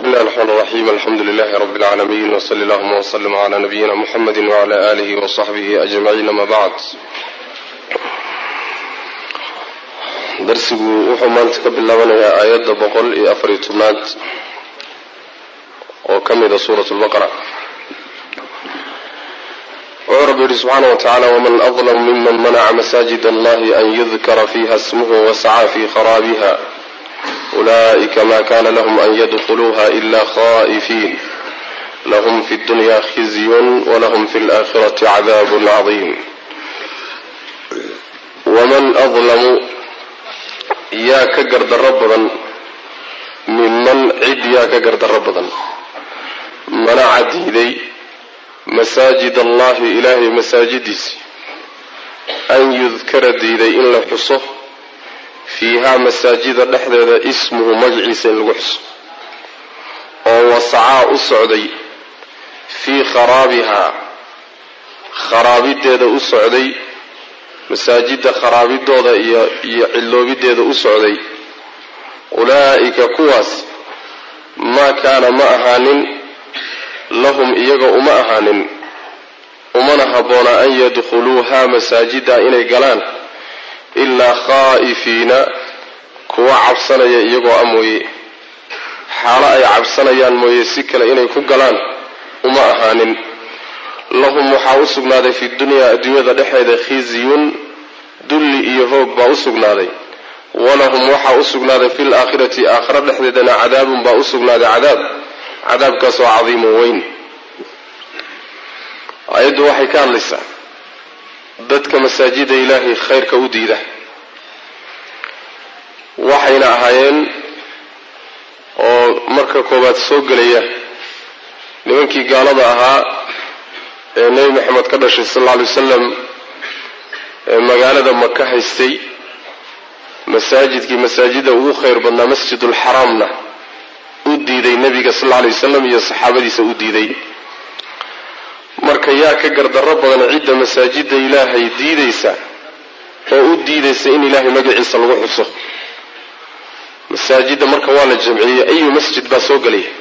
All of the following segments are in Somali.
bismillahi raxmaan raxiim alxamdu lilahi rabi اlcaalamiin wsali allahuma wslm cla nabiyina muxamedi wcla alihi wsaxbihi ajmaciin ama bacd darsigu wuxuu maanta ka bilaabanayaa aayadda boqol iyo afariyo tobnaad oo ka mida suurat lbaqara wuxuu rabbi yihi subxaana wa tacala wman adlamu miman manaca masaajid allahi an yudkara fiha smuhu wasacaa fi kharaabiha ulaئika ma kana lahm an ydkuluuha ila khaئifiin lahm fi اdunya khizyun wlahm fi اlآkhirati cadaab caظim wman adlamu yaa ka gardaro badan miman cid yaa ka gardaro badan manaca diiday masaajid allahi ilaahay masaajidiisi an yudkara diiday in la xuso fiihaa masaajida dhexdeeda ismuhu magaciisa in lagu xuso oo wasacaa u socday fii kharaabihaa kharaabideeda u socday masaajidda kharaabidooda iyo iyo cilloobideeda u socday ulaa'ika kuwaas maa kaana ma ahaanin lahum iyaga uma ahaanin umana habboona an yadkhuluuhaa masaajida inay galaan ilaa khaa'ifiina kuwa cabsanaya iyagoo a mooye xaalo ay cabsanayaan mooye si kale inay ku galaan uma ahaanin lahum waxaa u sugnaaday fi dunyaa adduunyada dhexeeda khizyun dulli iyo hoog baa u sugnaaday walahum waxaa u sugnaaday fi laakhirati aakhira dhexdeedana cadaabun baa u sugnaaday cadaab cadaabkaasoo cadiimun weyn aayaddu waxay ka hadlaysaa dadka masaajida ilaahay khayrka u diida waxayna ahaayeen oo marka koowaad soo gelaya nimankii gaalada ahaa ee nebi maxamed ka dhashay sal alla alay wasalam ee magaalada maka haystay masaajidkii masaajida ugu khayr badnaa masjidulxaraamna u diiday nebiga sal alla alay wasalam iyo saxaabadiisa u diiday marka yaa ka gardarro badan cidda masaajida ilaahay diidaysa oo u diidaysa in ilaahay magaciisa lagu xuso masaajidda marka waa la jamciyey ayu masjid baa soo gelaya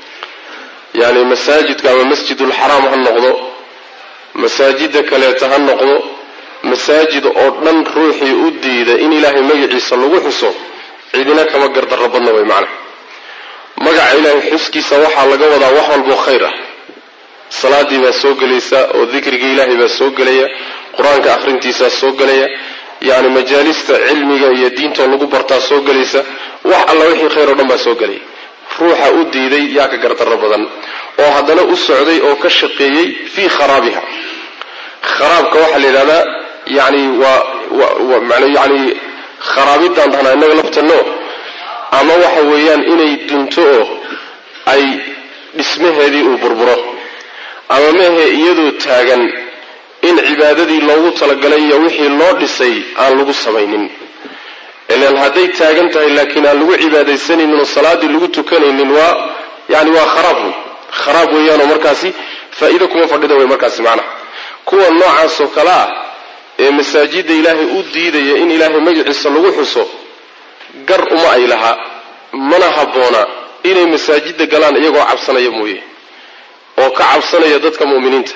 yacni masaajidka ama masjidulxaraam ha noqdo masaajida kaleeta ha noqdo masaajid oo dhan ruuxii u diida in ilaahay magaciisa lagu xuso cidina kama gardarro badna way macna magaca ilaahay xuskiisa waxaa laga wadaa wax walboo khayr ah salaadii baa soo gelaysa oo dikrigii ilaahay baa soo gelaya qur-aanka akhrintiisaa soo gelaya yacni majaalista cilmiga iyo diintoo lagu bartaa soo gelaysa wax alla wixii khayr oo dhan baa soo gelaya ruuxa u diiday yaa ka gardarro badan oo haddana u socday oo ka shaqeeyey fii kharaabiha kharaabka waxaa la yidhahdaa yani waa man yani kharaabidaan dhahnaa innaga laftanno ama waxa weeyaan inay dunto oo ay dhismaheedii uu burburo ama mehe iyadoo taagan in cibaadadii loogu talagalay iyo wixii loo dhisay aan lagu samaynin ilan hadday taagan tahay laakiin aan lagu cibaadaysanaynin oo salaaddii lagu tukanaynin waa yani waa kharaab wey kharaab weeyaanoo markaasi faa-iido kuma fadhida wey markaasi macnaha kuwa noocaasoo kale ah ee masaajidda ilaahay u diidaya in ilaahay magaciisa lagu xuso gar uma ay lahaa mana habboona inay masaajidda galaan iyagoo cabsanaya mooye oo ka cabsanaya dadka mu'miniinta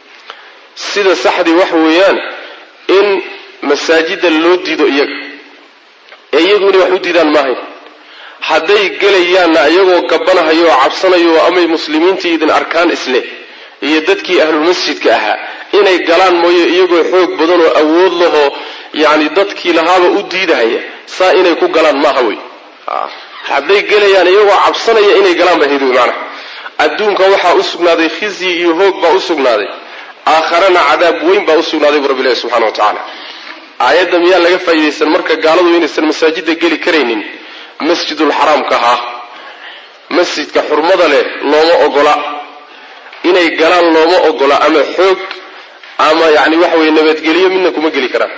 sida saxdii waxa weeyaan in masaajidda loo diido iyaga ee iyagu inay wax u diidaan maahayn hadday gelayaanna iyagoo gabbanahayo oo cabsanayo oo amay muslimiintii idin arkaan isleh iyo dadkii ahlulmasjidka ahaa inay galaan mooye iyagoo xoog badan oo awood lahoo yacni dadkii lahaaba u diidahaya saa inay ku galaan maaha wey hadday gelayaan iyagoo cabsanaya inay galaan baa hedi wey macnaha adduunka waxaa u sugnaaday khizyi iyo hoog baa u sugnaaday aakharana cadaab weyn baa u sugnaaday buu rabbi ilahi subxana wa tacaala aayadda miyaa laga faa'iidaysan marka gaaladu inaysan masaajidda geli karaynin masjidulxaraamka ahaa masjidka xurmada leh looma ogola inay galaan looma ogola ama xoog ama yacni waxa weye nabadgelyo midna kuma geli karaan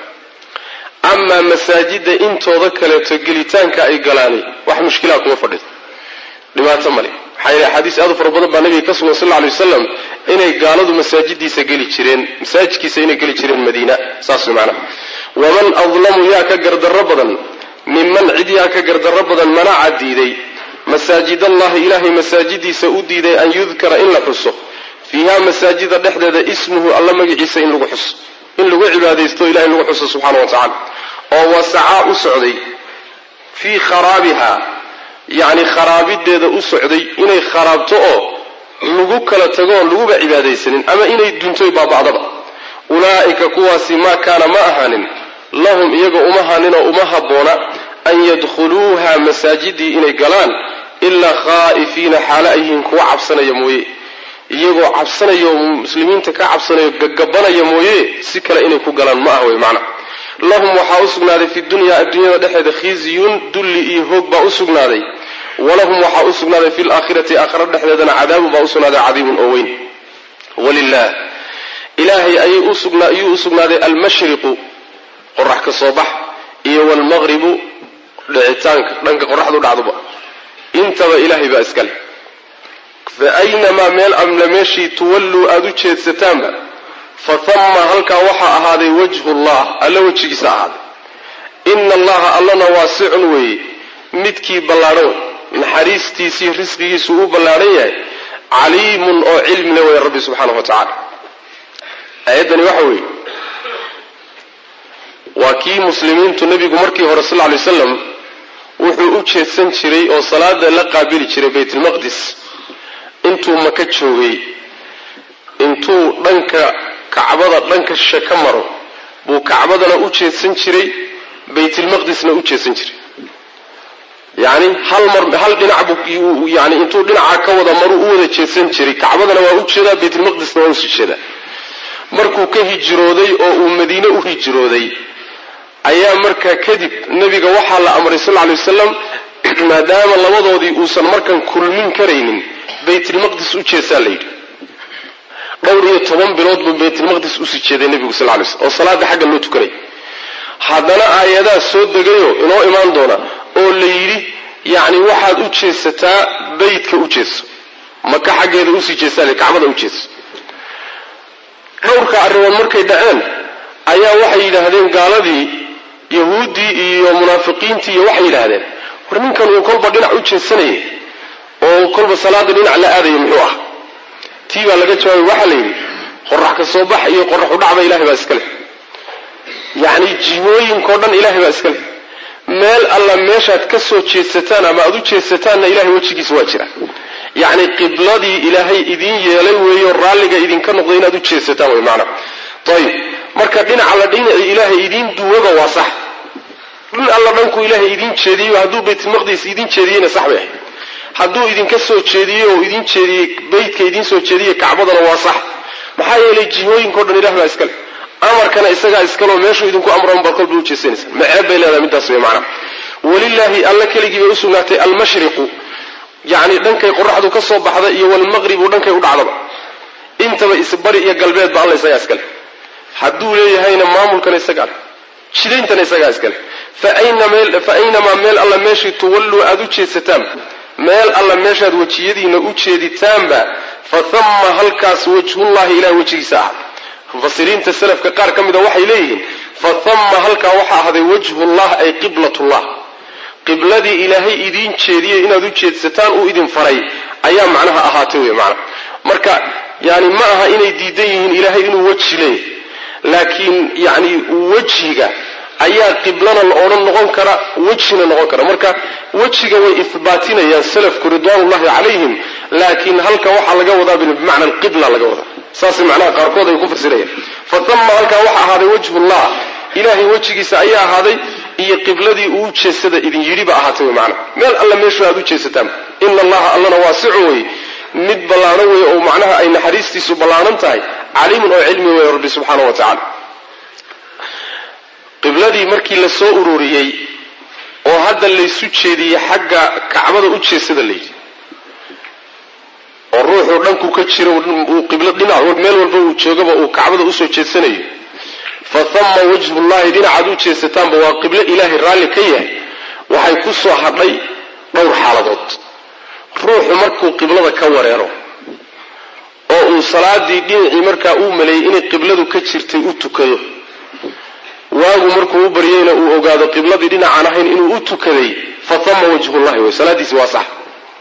amaa masaajidda intooda kaleeto gelitaanka ay galaani wax mushkilaa kuma fadhido dhibaato male maxaa yeele axaadiis aad u fara badan baa nabiga ka sugan sal lla alay wasalam inay gaaladu masaajidiisa geli jireen masaajidkiisa inay geli jireen madiina saas way macnaha waman adlamu yaa ka gardarro badan minman cid yaa ka gardarro badan manaca diiday masaajid allahi ilaahay masaajidiisa u diiday an yudkara in la xuso fiiha masaajida dhexdeeda ismuhu alla magaciisa in lagu xuso in lagu cibaadaysto ilahay lagu xuso subxaana wa tacala oo wasacaa u socday fii kharaabiha yacni kharaabideeda u socday inay kharaabto oo lagu kala tago oon laguba cibaadaysanin ama inay duntoy baaba'daba ulaa'ika kuwaasi maa kaana ma ahaanin lahum iyaga uma haanin oo uma habboona an yadkhuluuha masaajidii inay galaan ilaa khaa'ifiina xaalo ay yihiin kuwa cabsanaya mooye iyagoo cabsanaya oo muslimiinta ka cabsanayo gagabanaya mooye si kale inay ku galaan ma ah wey macna lahum waxaa u sugnaaday fi dunyaa adduunyada dhexeeda khizyun dulli iyo hoog baa u sugnaaday walahum waxaa u sugnaaday fi laakhirati aakhira dhexdeedana cadaabun baa u sugnaaday cadiibun oo weyn walilah ilaahay ayuu u sugnaaday almashriqu qorax ka soo bax iyo waalmaqribu dhicitaanka dhanka qoraxdu dhacduba intaba ilaahay baa iskale fa aynamaa meel amle meeshii tuwalluu aada u jeedsataanba fa thamma halkaa waxaa ahaaday wajhu llah alla wejigiisa ahaaday ina allaha allana waasicun weeye midkii ballaadhan wey naxariistiisii risqigiisu uu ballaadhan yahay caliimun oo cilmile wey rabbi subxaanahu wa tacala aayaddani waxa weeye waa kii muslimiintu nebigu markii hore sal ly wasalam wuxuu u jeedsan jiray oo salaada la qaabili jiray baytulmaqdis intuu maka joogay intuu dhanka kacbada dhanka shishe ka maro buu kacbadana u jeedsan jiray baytulmaqdisna u jeedsan jiray yani hal mar hal dhinac buu yani intuu dhinaca ka wada maruu u wada jeedsan jiray kacbadana waa u jeedaa baytulmaqdisna waa usii jeedaa markuu ka hijrooday oo uu madiine u hijrooday ayaa markaa kadib nebiga waxaa la amray sal ly wasalam maadaama labadoodii uusan markan kulmin karaynin baytulmaqdis u jeesaa la yidhi dhowr iyo toban bilood buu baytulmaqdis usii jeeday nebigu sal lay slm oo salaada xagga loo tukanay haddana aayadaha soo degayo inoo imaan doona oo la yidhi yacni waxaad u jeesataa beytka u jeeso maka xaggeeda usii jeesaa kacbada u jeeso dhowrka arrimood markay dhaceen ayaa waxay yidhaahdeen gaaladii yahuuddii iyo munaafiqiintii iyo waxay yidhaahdeen war ninkan uu kolba dhinac u jeedsanayay oo kolba salaada dhinac la aadaya muxuu ah tii baa laga jawaabay waxaa la yidhi qorax ka soo bax iyo qorax u dhacba ilahay baa iska leh yacni jihooyinkao dhan ilahay baa iska leh meel alla meeshaad ka soo jeedsataan ama aad u jeedsataanna ilahay wejigiisa waa jira yacni qibladii ilaahay idiin yeelay weeyo raalliga idinka noqday inaad u jeedsataan wey macna ayib marka dhinaca la dhinacii ilaahay idiin duwaba waa sax dhin alla dhankuu ilaahay idiin jeediyo hadduu baytulmaqdis idiin jeediyeyna sax bay ahayd hadduu idinka soo jeediyey oo idiin jeediyey beytka idiin soo jeediyey kacbadana waa sax maxaa yeelay jihooyinkao dhan ilah baa iskale amarkana isagaa iskaleo meeshuu idinku amran baad kolba u jeesanaysa maceeb bay leedahay midaas wey macna walilaahi alla keligii bay u sugnaatay almashriqu yacni dhankay qoraxdu ka soo baxda iyo walmaqribu dhankay u dhacdaba intaba isbari iyo galbeedba alla isagaa iskale hadduu leeyahayna maamulkana isagaa leh jidayntana isagaa iskale fa aynamaa meel alla meeshii tuwalluu aada u jeedsataan meel alla meeshaad wejiyadiina u jeeditaanba fa thamma halkaas wajhullahi ilahay wejigiisa ahad mufasiriinta salafka qaar ka mida waxay leeyihiin fa thamma halkaa waxaa ahday wajhullah ay qiblatullah qibladii ilaahay idiin jeediyey inaad u jeedsataan uu idin faray ayaa macnaha ahaatay wey macna marka yani ma aha inay diidan yihiin ilaahay inuu weji leeyahay laakiin yani wejhiga ayaa qiblana la odhan noqon kara wejhina noqon kara marka wejiga way ihbaatinayaan salafku ridwaanullahi calayhim laakiin halka waxaa laga wadaa bimacna alqibla laga wadaa saasay macnaha qaarkood ay ku fasirayaan fa tama halkaa waxaa ahaaday wajhullah ilaahay wejigiisa ayaa ahaaday iyo qibladii uu jeesada idin yidhi ba ahaatay wey macna meel alla meeshu aad u jeesataan ina allaha allana waasicun wey mid ballaano wey oo macnaha ay naxariistiisu ballaanan tahay caliimun oo cilmi wey rabbi subxaana wa tacala qibladii markii la soo ururiyey oo hadda laysu jeediyey xagga kacbada u jeesada layidhi oo ruuxuu dhanku ka jiro uu qiblo dhinac meel walba uu joogaba uu kacbada usoo jeedsanayo fa thamma wajhullahi dhinacaad u jeesataanba waa qiblo ilaahay raalli ka yahay waxay ku soo hadhay dhowr xaaladood ruuxu markuu qiblada ka wareero oo uu salaadii dhinacii markaa uu maleeyey inay qibladu ka jirtay u tukado waagu markuu u baryeyna uu ogaado qibladii dhinacaan ahayn inuu u tukaday fa thamma wajhullahi wey salaadiisi waa sax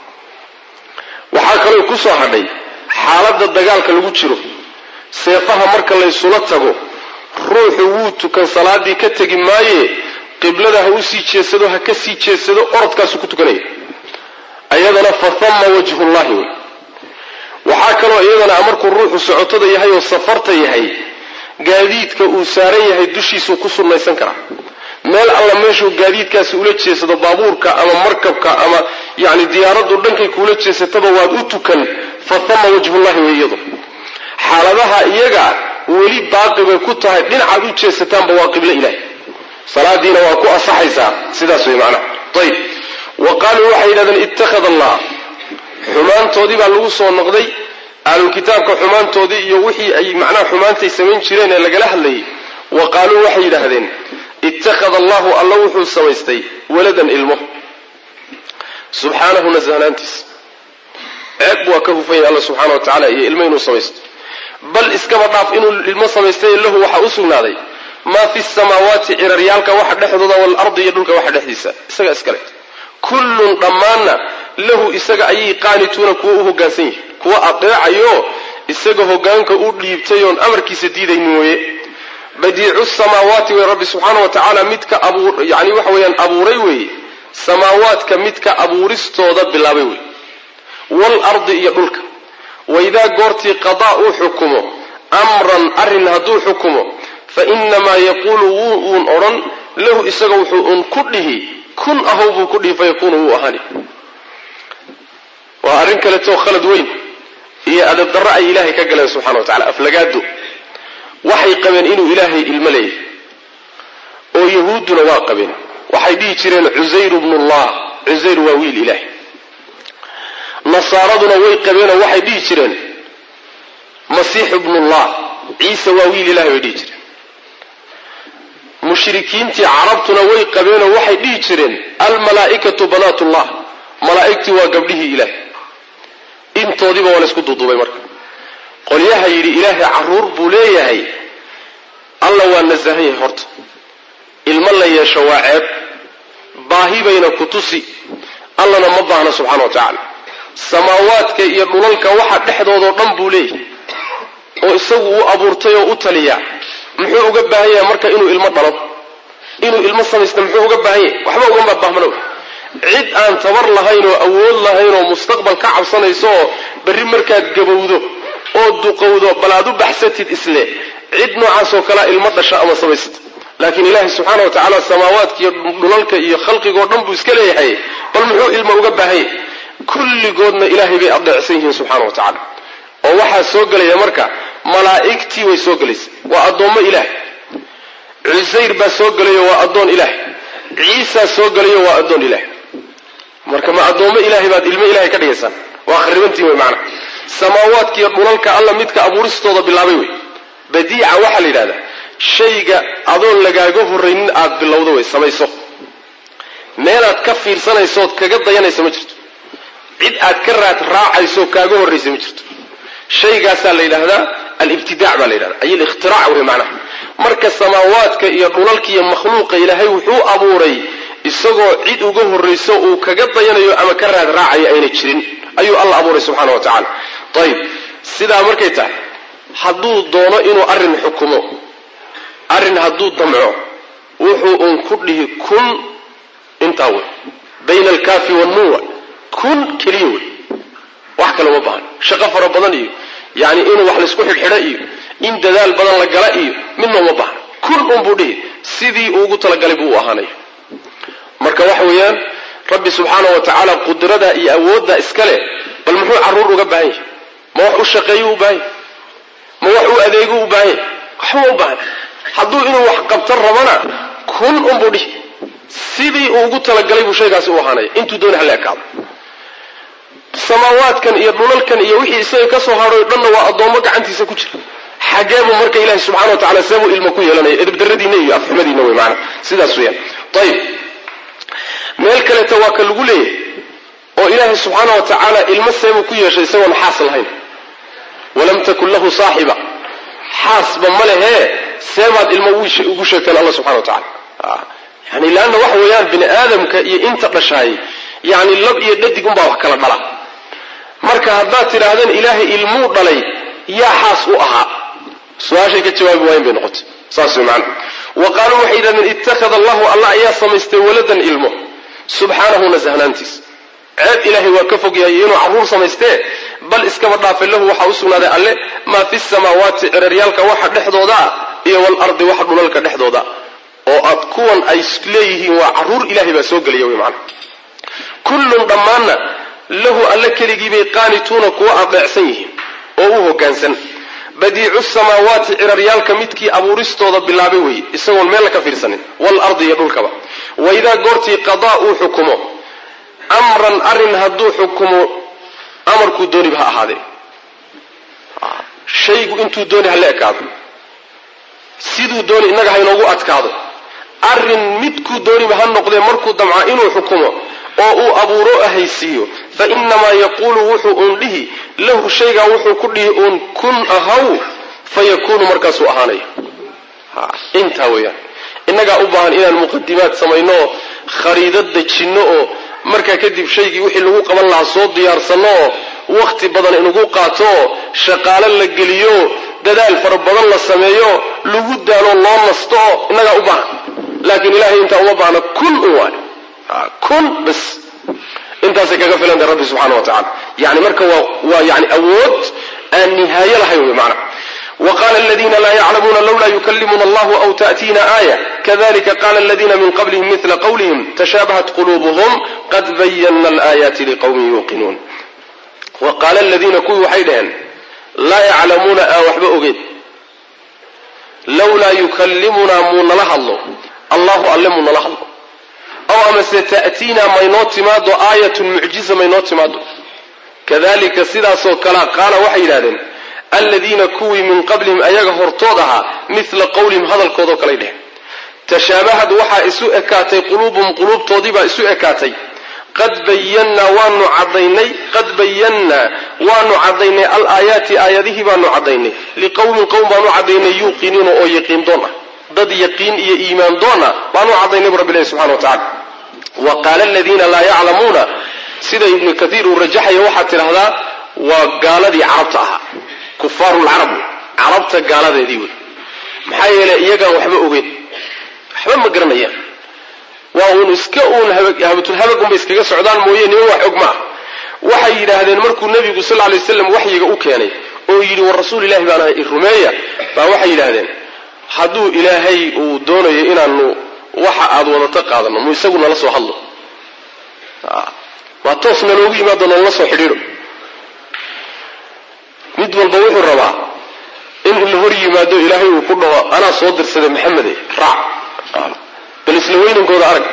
kaloo ku soo hadhay xaaladda dagaalka lagu jiro seefaha marka laysula tago ruuxu wuu tukan salaadii ka tegi maaye qiblada ha u sii jeedsado ha ka sii jeedsado orodkaasu ku tukanaya ayadana fa thamma wajhullahi wey waxaa kaloo iyadana markuu ruuxu socotada yahay oo safarta yahay gaadiidka uu saaran yahay dushiisuu ku sunnaysan karaa meel alla meeshuu gaadiidkaasi ula jeesado baabuurka ama markabka ama yani diyaaraddu dhankay kuula jeesataba waad u tukan fa thamma wajhullahi wey iyadu xaaladaha iyaga weli baaqi bay ku tahay dhinacaad u jeesataanba waa qiblo ilaah salaadiina waa ku asaxaysaa sidaas wey macnaha ayib wa qaaluu waxay yidhahdeen ittakhada allah xumaantoodii baa lagu soo noqday ahlulkitaabka xumaantoodii iyo wixii ay macnaha xumaantay samayn jireen ee lagala hadlayay wa qaaluu waxay yidhaahdeen ittakhada allahu alla wuxuu samaystay waladan ilmo subxaanahu nasahnaantiis ceeb waa ka hufan yahay alla subxaana wa tacala iyo ilmo inuu samaysto bal iskaba dhaaf inuu ilmo samaystay lahu waxaa u sugnaaday maa fi samaawaati ciraryaalka waxa dhexdooda waalardi iyo dhulka waxa dhexdiisa isaga iskale kullun dhammaanna lahu isaga ayay qaanituuna kuwa u hoggaansan yihin kuwa adeecayo isaga hoggaanka u dhiibtay oon amarkiisa diidaynin weeye badiicu samaawaati wey rabbi subxaana wa tacaala midka abuur yani waxa weeyaan abuuray weeye samaawaadka midka abuuristooda bilaabay wey waalardi iyo dhulka waidaa goortii qadaa uu xukumo amran arrin hadduu xukumo fa inamaa yaquulu wuu uun odhan lahu isaga wuxuu uun ku dhihi kun ahow buu ku dhihi fayakuunu wuu ahaani waa arrin kaleetoo khalad weyn iyo adabdarro ay ilaahay ka galeen subxana wa tacala aflagaado waxay qabeen inuu ilaahay ilmo leeyahay oo yahuudduna waa qabeen waxay dhihi jireen cusayru bnullah cusayr waa wiil ilaahay nasaaraduna way qabeenoo waxay dhihi jireen masiixu bnullah ciise waa wiil ilahay bay dhihi jireen mushrikiintii carabtuna way qabeenoo waxay dhihi jireen almalaa'ikatu banaatullah malaa'igtii waa gabdhihii ilaahay intoodiiba waa laysku duuduubay marka qolyaha yidhi ilaahay carruur buu leeyahay alla waa nasahan yahay horta ilmo la yeesho waa ceeb baahi bayna ku tusi allana ma baahna subxana wa tacaala samaawaadka iyo dhulalka waxa dhexdoodao dhan buu leeyahay oo isagu uu abuurtay oo u taliyaa muxuu uga baahan yahay marka inuu ilmo dhalo inuu ilmo samaysta muxuu uga baahan yahay waxba ugama baahmano cid aan tabar lahayn oo awood lahayn oo mustaqbal ka cabsanayso oo berri markaad gabowdo oo duqowdo bal aad u baxsatid isle cid noocaasoo kalea ilmo dhasha ama samaysata laakiin ilaahay subxaana wa tacaala samaawaadka iyo dhulalka iyo khalqigoo dhan buu iska leeyahay bal muxuu ilmo uga baahan yahay kulligoodna ilaahay bay adeecsan yihiin subxaana wa tacaala oo waxaa soo gelaya marka malaa'igtii way soo gelaysa waa addoommo ilaah cusayr baa soo gelayo waa addoon ilaah ciisaa soo gelayo waa addoon ilaah marka ma addoommo ilaahay baad ilmo ilahay ka dhigaysaan waa kharibantiin wey macana samaawaadka iyo dhulalka alla midka abuuristooda bilaabay wey badiica waxaa la yidhahdaa shayga adoon lagaaga horraynin aad bilowdo wey samayso meelaad ka fiirsanaysood kaga dayanaysa ma jirto cid aad ka raad raacayso kaaga horraysa ma jirto shaygaasaa la yidhaahdaa alibtidaac baa la yidhahda ay alikhtiraac wey macnaha marka samaawaadka iyo dhulalka iyo makhluuqa ilaahay wuxuu abuuray isagoo cid uga horrayso uu kaga dayanayo ama ka raad raacayo ayna jirin ayuu alla abuuray subxana wa tacaala ayib sidaa markay tahay hadduu doono inuu arrin xukumo arrin hadduu damco wuxuu uun ku dhihi kun intaa wey bayna alkaafi wannuwa kun keliya wey wax kale uma baahan shaqo fara badan iyo yani inuu wax laysku xidhxidho iyo in dadaal badan la gala iyo midna uma baahna kun unbuu dhihi sidii uugu talagalay buu u ahaanaya marka waxa weeyaan rabbi subxaana wa tacaala qudrada iyo awoodda iska leh bal muxuu carruur uga baahan yahay ma wax u shaqeeyu u baahan yahy ma wax u adeegu u baahan yahy waxba u baahan hadduu inuu wax qabtan rabana kun unbuu dhihi sidii uu ugu talagalay buu shaygaasi u ahaanaya intuu dooni hala ekaado samaawaadkan iyo dhulalkan iyo wixii isaga ka soo hadhoy dhanna waa addoommo gacantiisa ku jira xageebuu marka ilahi subxana wa tacala seebuu ilmo ku yeelanaya edabdaradiina iyo afxumadiina wey maana sidaas weyaan ayib meel kaleeta waa ka lagu leeyahay oo ilaahay subxaana wa tacaala ilmo seebuu ku yeeshay isagoon xaas lahayn walam takun lahu saaxiba xaasba ma lehee seebaad ilmo ugu sheegteen alla subxana wa tacala yani leanna waxa weeyaan bini aadamka iyo inta dhashaay yani lab iyo dhadig unbaa wax kala dhala marka haddaad tidhaahdeen ilaahay ilmuu dhalay yaa xaas u ahaa su-aashay ka jawaabi waayen bay noqotay saas way macana wa qaaluu waxay yidhahdeen ittakhada allahu allah ayaa samaystay waladan ilmo subxaanahu nasahnaantiis ceeb ilaahay waa ka fog yahay inuu carruur samaystee bal iskaba dhaafe lahu waxaa u sugnaaday alle maa fi samaawaati ciraryaalka waxa dhexdoodaa iyo walardi waxa dhulalka dhexdooda oo aad kuwan ay leeyihiin waa carruur ilahay baa soo gelaya wy macana kullun dhammaanna lahu alle keligiibay qaanituuna kuwa adeecsan yihiin oo u hoggaansan badiicu samaawaati ciraryaalka midkii abuuristooda bilaabay weeye isagoon meel ka fiirsanin waalardi iyo dhulkaba waidaa goortii qadaa uu xukumo amran arrin hadduu xukumo amarkuu dooniba ha ahaadee shaygu intuu dooni hala ekaado siduu dooni innaga ha inoogu adkaado arrin midkuu dooniba ha noqdee markuu damca inuu xukumo oo uu abuuro ahaysiiyo fa inamaa yaquulu wuxuu uun dhihi lahu shaygaa wuxuu ku dhihi uun kun ahaw fa yakuunu markaasuu ahaanaya intaa weeyaan innagaa u baahan inaan muqadimaad samayno oo khariidad dejinno oo markaa kadib shaygii wixii lagu qaban lahaa soo diyaarsanno oo wakhti badan inugu qaato oo shaqaalo la geliyo dadaal fara badan la sameeyo lagu daalo loo nasto oo innagaa u baahan laakiin ilahay intaa uma baahna kun un waay kun bas intaasay kaga filanta rabbi subxana wa tacala yani marka waa waa yani awood aan nihaayo lahayn wey macana وqال الذين لا يعلمون لولا يكلمنا الله أو تأتينا آية كذلك قال الذين من قبلهم مثل قولهم تشابهت قلوبهم قد بينا الآيات لقوم يوقنون وقال الذين kuwii waxay dhaheen laa yaclamuuna aan waxba ogeyn lawlaa yukallimunaa muu nala hadlo allahu alle muu nala hadlo aw amase ta'tiinaa maynoo timaado aayatun mucjiza maynoo timaado kadalika sidaasoo kalea qaala waxay yidhahdeen aladiina kuwii min qablihim ayaga hortood ahaa mila qowlihim hadalkoodao kalay dheheen tashaabahad waxaa isu ekaatay quluubuhum quluubtoodiibaa isu ekaatay qad bayannaa waanu cadaynay qad bayannaa waanu cadaynay alaayaati aayadihii baanu cadaynay liqowmin qowm baanu cadaynay yuuqiniina oo yaqiin doon ah dad yaqiin iyo iimaan doon ah baanu cadaynay bu rabbi ilahi subxana wa tacala wa qaala aladiina laa yaclamuuna sida ibnu kaiir uu rajaxaya waxaad tidhahdaa waa gaaladii carabta ahaa kufaaru lcarab carabta gaaladeedii wey maxaa yeelay iyagaan waxba ogeyn waxba ma garanayaan waa uun iska uun habatulhabagunbay iskaga socdaan mooye niman wax og maa waxay yidhaahdeen markuu nebigu sal lay waslam waxyiga u keenay oo yidhi war rasuul ilahi baan ahay rumeeya baa waxay yidhaahdeen hadduu ilaahay uu doonayo inaanu waxa aad wadata qaadano mu isagu nala soo hadlo waa toos naloogu yimaado nalala soo xidhiidho mid walba wuxuu rabaa in la hor yimaado ilaahay uu ku dhaho anaa soo dirsaday maxamede raac bal isla weynankooda arag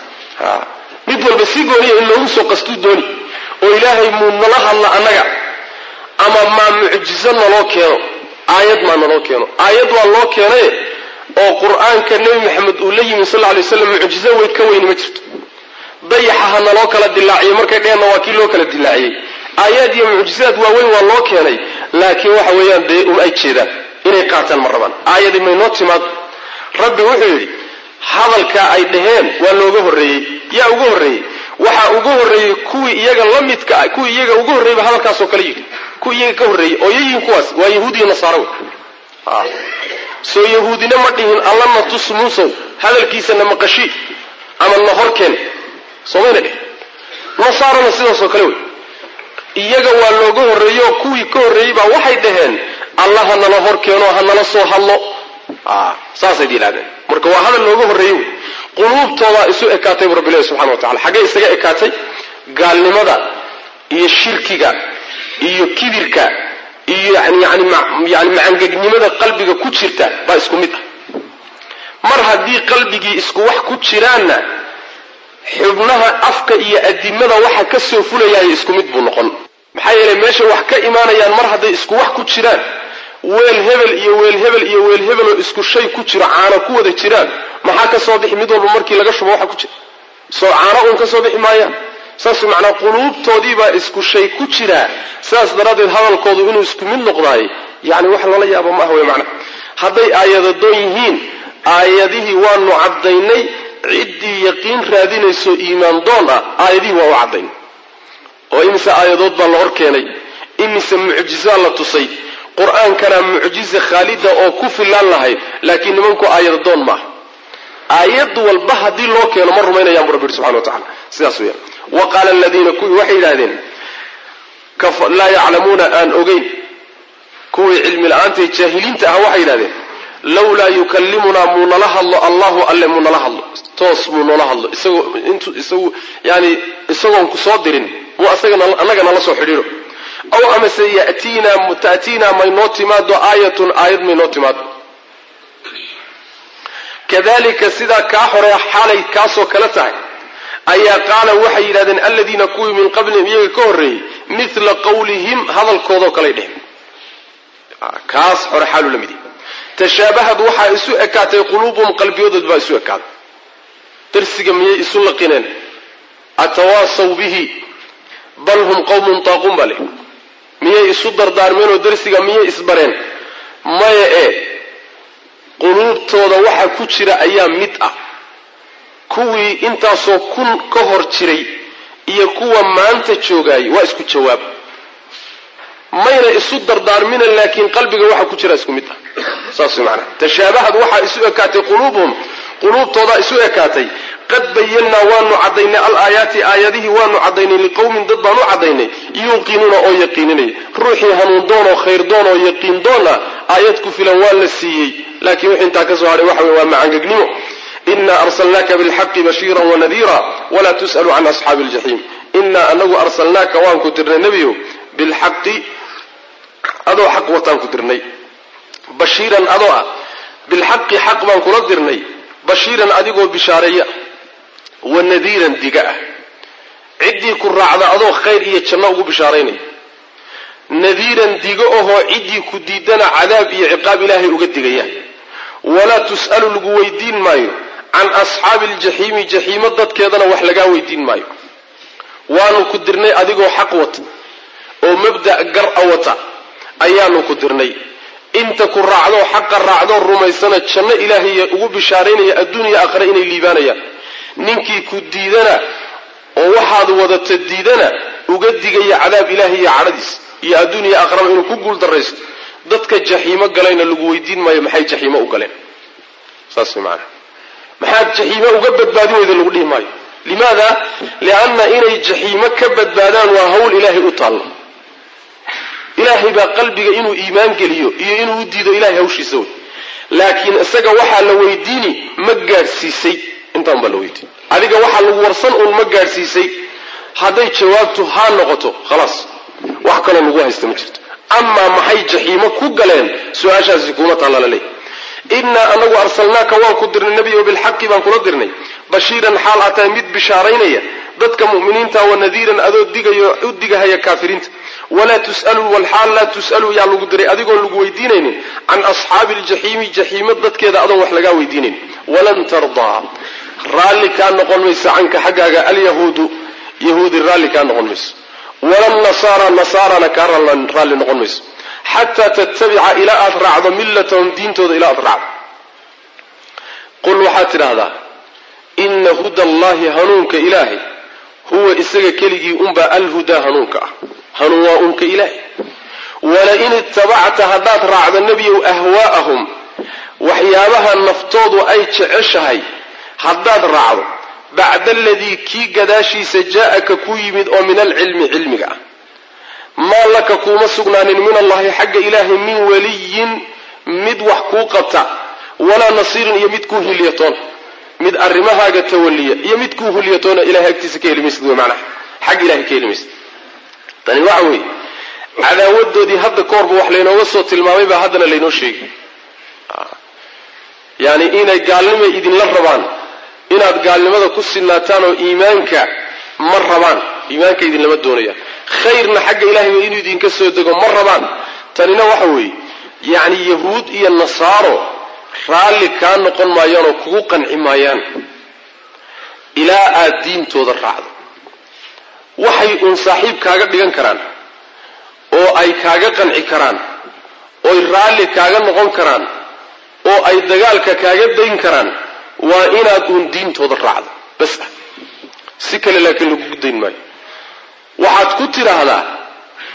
mid walba si gooniya in loogu soo qastuu dooni oo ilaahay muu nala hadla annaga ama maa mucjizo naloo keeno aayad maa naloo keeno aayad waa loo keenay oo qur-aanka nebi maxamed uu la yimi sal lay slam mucjizo weyd ka weyni ma jirto dayaxa ha naloo kala dilaaciyo markay dheheenna waa kii loo kala dilaaciyey aayaad iyo mucjizaad waaweyn waa loo keenay laakiin waxa weeyaan dee um ay jeedaan inay qaataan ma rabaan aayadi maynoo timaad rabbi wuxuu yidhi hadalkaa ay dhaheen waa looga horreeyey yaa uga horreeyey waxaa uga horreeyey kuwii iyaga la midka ah kuwii iyaga uga horreeyeyba hadalkaasoo kale yidhi kuwii iyaga ka horreeyey oo yayihin kuwaas waa yahuud iyo nasaaro wey soo yahuudina ma dhihin allana tus muusow hadalkiisana maqashi ama na horkeen soomayna dheh nasaarona sidaasoo kale wey iyaga waa looga horreeyo kuwii ka horreeyey baa waxay dhaheen alla ha nala hor keeno ha nala soo hadlo saasay yidhahdeen marka waa hadal looga horreeyey wey quluubtoodaa isu ekaatay bu rabbi ilahi subxana wa tacala xaggee isaga ekaatay gaalnimada iyo shirkiga iyo kibirka iyo yani yani yani macangegnimada qalbiga ku jirta baa isku mid ah mar haddii qalbigii isku wax ku jiraanna xubnaha afka iyo adimada waxa ka soo fulayaay isku mid buu noqon maxaa yeelay meesha wax ka imaanayaan mar hadday isku wax ku jiraan weel hebel iyo weel hebel iyo weel hebel oo isku shay ku jiro caano ku wada jiraan maxaa ka soo bixi mid walba markii laga shubo waxa ku jira soo caano uun ka soo bixi maayaan saas macnaa quluubtoodiibaa isku shay ku jiraa sidaas daraaddeed hadalkoodu inuu isku mid noqdaay yani wax lala yaabo ma ah wey macnaa hadday aayadadoon yihiin aayadihii waanu caddaynay ciddii yaqiin raadinayso iimaan doon ah aayadihii waa u caddaynay oo imise aayadood baa la hor keenay imise mucjizaa la tusay qur-aankana mucjiza khaalida oo ku filaan lahayd laakiin nimanku aayada doon maaha aayad walba haddii loo keeno ma rumaynayaan bu rabbi yihi subxana wa tacala sidaas weeyaan wa qaala aladiina kuwii waxay yidhahdeen laa yaclamuuna aan ogeyn kuwii cilmi la-aanta ee jaahiliinta ah waxay yidhahdeen lawlaa yukallimunaa muu nala hadlo allahu alle muu nala hadlo toos muu noola hadlo isagoo intu isagu yani isagoon ku soo dirin muu asagana annaga nala soo xidhiidho aw amase yatiinaa ta'tiinaa maynoo timaado aayatun aayad maynoo timaado kadalika sidaa kaa hore xaalay kaasoo kale tahay ayaa qaala waxay yidhahdeen aladiina kuwii min qablihim iyaga ka horreeyey mila qawlihim hadalkoodoo kaley dhehen kaas hore xaalu la mid tashaabahad waxaa isu ekaatay quluubuhum qalbiyadood baa isu ekaaday darsiga miyay isu laqineen atawaasaw bihi bal hum qawmun taaquun baa leh miyay isu dardaarmeen oo darsiga miyay isbareen maya ee quluubtooda waxa ku jira ayaa mid ah kuwii intaasoo kun ka hor jiray iyo kuwa maanta joogaayay waa isku jawaab mayna isu dardaarmina laakiin qalbiga waxa ku jira isku mid ah saas way macanaha tashaabahad waxaa isu ekaatay quluubuhum quluubtoodaa isu ekaatay qad bayannaa waanu caddaynay alaayaati aayadihii waanu caddaynay liqowmin dad baan u caddaynay yuuqinuuna oo yaqiininaya ruuxii hanuun doon oo khayr doon oo yaqiin doona aayad ku filan waa la siiyey laakiin wix intaa ka soo hadhay waxa wey waa macangegnimo ina arsalnaaka bilxaqi bashiira wanadiira walaa tus'alu can asxaabi aljaxiim inaa anagu arsalnaaka waan ku dirnay nebiyow bilxaqi adoo xaq wataan ku dirnay bashiiran adoo ah bilxaqi xaq baan kula dirnay bashiiran adigoo bishaareeya wa nadiiran diga ah ciddii ku raacda adoo khayr iyo janno ugu bishaaraynaya nadiiran digo ahoo ciddii ku diidana cadaab iyo ciqaab ilaahay uga digaya walaa tus'alu lagu weydiin maayo can asxaabi aljaxiimi jaxiimo dadkeedana wax lagaa weydiin maayo waanu ku dirnay adigoo xaq wata oo mabda' gar a wata ayaanu ku dirnay inta ku raacdoo xaqa raacdoo rumaysana janno ilaahay ugu bishaaraynaya adduuniya aakhira inay liibaanayaan ninkii ku diidana oo waxaad wadata diidana uga digaya cadaab ilaahay iyo cadhadiis iyo adduuniya aakhiraba inuu ku guul daraysto dadka jaxiimo galayna lagu weydiin maayo maxay jaxiimo u galeen saas way macanaa maxaad jaxiimo uga badbaadin weyda lagu dhihi maayo limaada lianna inay jaxiimo ka badbaadaan waa hawl ilaahay u taallo ilaahay baa qalbiga inuu iimaan geliyo iyo inuu u diido ilahay hawshiisa wey laakiin isaga waxaa la weydiini ma gaadhsiisay intaan baa la weydiin adiga waxaa lagu warsan uun ma gaadhsiisay hadday jawaabtu haa noqoto khalaas wax kaloo lagu haysta ma jirto amaa maxay jaxiimo ku galeen su-aashaasi kuma taalla laleey innaa anagu arsalnaaka waan ku dirnay nebiyo bilxaqi baan kula dirnay bashiiran xaal aa tahay mid bishaaraynaya dadka mu'miniinta wa nadiiran adoo digayo u digahaya kaafiriinta walaa tus'alu walxaal laa tus'alu yaa lagu diray adigoon lagu weydiinaynin can asxaabi aljaxiimi jaxiimo dadkeeda adoon wax lagaa weydiinayn walan tardaa raalli kaa noqon mayso canka xaggaaga alyahuudu yahuudi raalli kaa noqon mayso walan nasaara nasaarana kaa raalli noqon mayso xataa tattabica ilaa aad raacdo millatahum diintooda ilaa aad raacdo qul waxaad tidhaahdaa ina huda allahi hanuunka ilaahay huwa isaga keligii unbaa alhudaa hanuunka ah hanuun waa unka ilaahay walain ittabacta haddaad raacdo nebiyow ahwaa'ahum waxyaabaha naftoodu ay jeceshahay haddaad raacdo bacda aladii kii gadaashiisa jaa'aka ku yimid oo min alcilmi cilmiga ah maa laka kuuma sugnaanin min allahi xagga ilaahay min waliyin mid wax kuu qabta walaa nasiirin iyo mid kuu hilyatoona mid arrimahaaga tawaliya iyo mid kuu hilyatoona ilahay agtiisa ka heli maysid wey macnaha xag ilahay ka heli maysid tani waxa weeye cadaawadoodii hadda ka horba wax laynooga soo tilmaamay baa haddana laynoo sheegay yani inay gaalnima idinla rabaan inaad gaalnimada ku sinaataan oo iimaanka ma rabaan iimaanka idinlama doonayaan khayrna xagga ilahay ba inuu idinka soo dego ma rabaan tanina waxa weeye yacni yahuud iyo nasaaro raalli kaa noqon maayaan oo kugu qanci maayaan ilaa aad diintooda raacdo waxay uun saaxiib kaaga dhigan karaan oo ay kaaga qanci karaan oy raalli kaaga noqon karaan oo ay dagaalka kaaga dayn karaan waa inaad uun diintooda raacdo bas ah si kale laakiin lagugu dayn maayo waxaad ku tidhaahdaa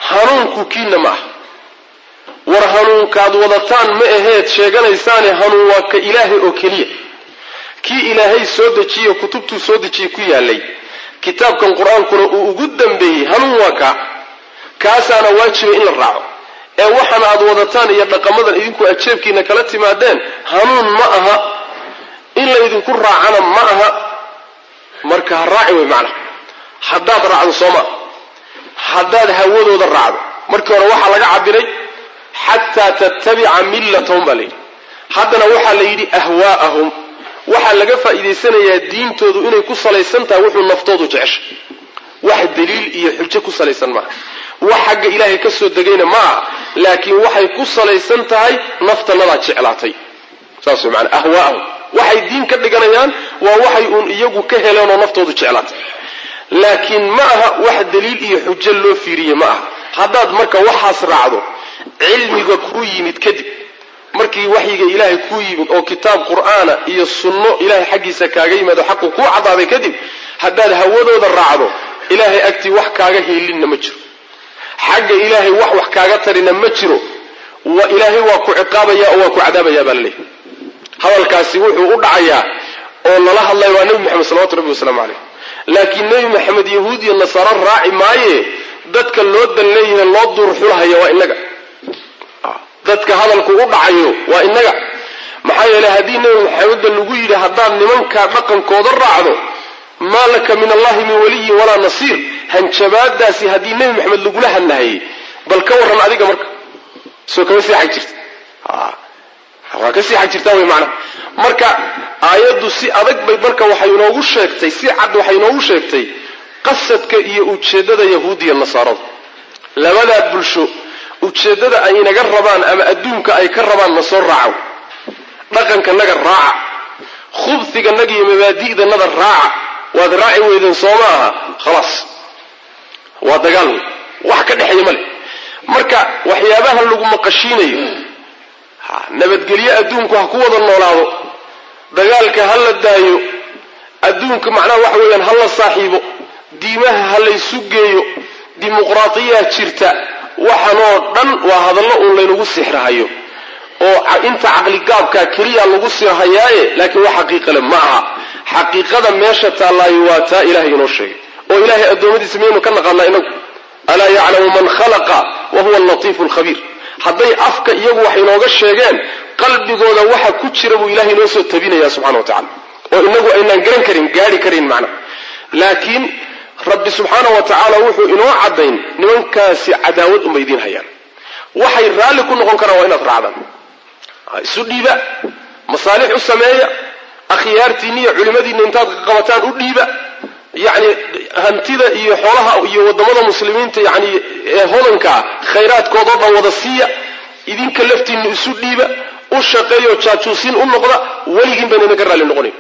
hanuunku kiina ma aha war hanuunkaad wadataan ma aheed sheeganaysaane hanuun waa ka ilaahay oo keliya kii ilaahay soo dejiye kutubtuu soo dejiyey ku yaalay kitaabkan qur-aankuna uu ugu dambeeyey hanuun waa kaa kaasaana waajiba in la raaco ee waxaan aad wadataan iyo dhaqamadan idinku ajeebkiina kala timaadeen hanuun ma aha in laydinku raacana ma aha marka ha raaci wey macnaha haddaad raacdo sooma haddaad hawadooda raacdo markii hore waxaa laga cabiray xataa tattabica millatahum baa layidhi haddana waxaa la yidhi ahwaa'ahum waxaa laga faa'iidaysanayaa diintoodu inay ku salaysan tahay wuxuu naftoodu jecesha wax daliil iyo xujo ku salaysan maaha wax xagga ilaahay ka soo degayna ma aha laakiin waxay ku salaysan tahay naftanadaa jeclaatay saas way maanaa ahwaa'ahum waxay diin ka dhiganayaan waa waxay uun iyagu ka heleen oo naftoodu jeclaatay laakiin ma aha wax daliil iyo xujo loo fiiriye ma aha haddaad marka waxaas raacdo cilmiga kuu yimid kadib markii waxyiga ilaahay kuu yimid oo kitaab qur'aana iyo sunno ilaahay xaggiisa kaaga yimaado xaqu kuu caddaaday kadib haddaad hawadooda raacdo ilaahay agtii wax kaaga hiilinna ma jiro xagga ilaahay wax wax kaaga tarina ma jiro ilaahay waa ku ciqaabaya oo waa ku cadaabaya baa laleeyahy hadalkaasi wuxuu u dhacayaa oo lala hadlaya waa nebi moxamed salawatu rabbi wasalaamu caleyh laakiin nebi maxamed yahuud iyo nasaaro raaci maaye dadka loo dan leeyahay loo duurxulahaya waa inaga dadka hadalku u dhacayo waa inaga maxaa yeeley haddii nebi maxamedba lagu yidhi haddaad nimankaa dhaqankooda raacdo maa laka min allahi min waliyin walaa nasiir hanjabaadaasi haddii nebi maxamed lagula hadlahayay bal ka warran adiga marka soo kama sii xag jirta waa ka sii xag jirtaa wey macnaha marka aayaddu si adag bay marka waxay inoogu sheegtay si cad waxay inoogu sheegtay qasadka iyo ujeeddada yahuudiya nasaarada labadaa bulsho ujeeddada ay inaga rabaan ama adduunka ay ka rabaan na soo raaco dhaqankanaga raaca khubhiganaga iyo mabaadi'danada raaca waad raaci weydeen soo ma aha khalaas waa dagaal wey wax ka dhexeeya ma leh marka waxyaabahan lagu maqashiinayo nabadgelyo adduunku ha ku wada noolaado dagaalka ha la daayo adduunka macnaha waxa weeyaan ha la saaxiibo diimaha ha laysu geeyo dimuqraadiyaa jirta waxanoo dhan waa hadallo uun laynagu sixrahayo oo inta caqligaabkaa keliya lagu sirhayaaye laakiin wax xaqiiqale ma aha xaqiiqada meesha taallaayo waa taa ilahay inoo sheegay oo ilaahay addoommadiisa miyaynu ka naqaanaa inagu alaa yaclamu man khalaqa wa huwa allatiifu alkhabiir hadday afka iyagu wax inooga sheegeen qalbigooda waxa ku jira buu ilahay inoo soo tabinaya subxana wa tacala oo inagu aynaan garan karin gaari karin macna laakiin rabbi subxaana wa tacaala wuxuu inoo caddayn nimankaasi cadaawad unbay idiin hayaan waxay raalli ku noqon karaan waa inaad raacdaan isu dhiiba masaalix u sameeya akhyaartiinni iyo culimmadiinna intaad qabataan u dhiiba yacni hantida iyo xoolaha iyo waddamada muslimiinta yacni ee hodankaa khayraadkoodao dhan wada siiya idinka laftiinna isu dhiiba u shaqeeyo jaajuusiin u noqda weligiin bayna idinka raalli noqonayn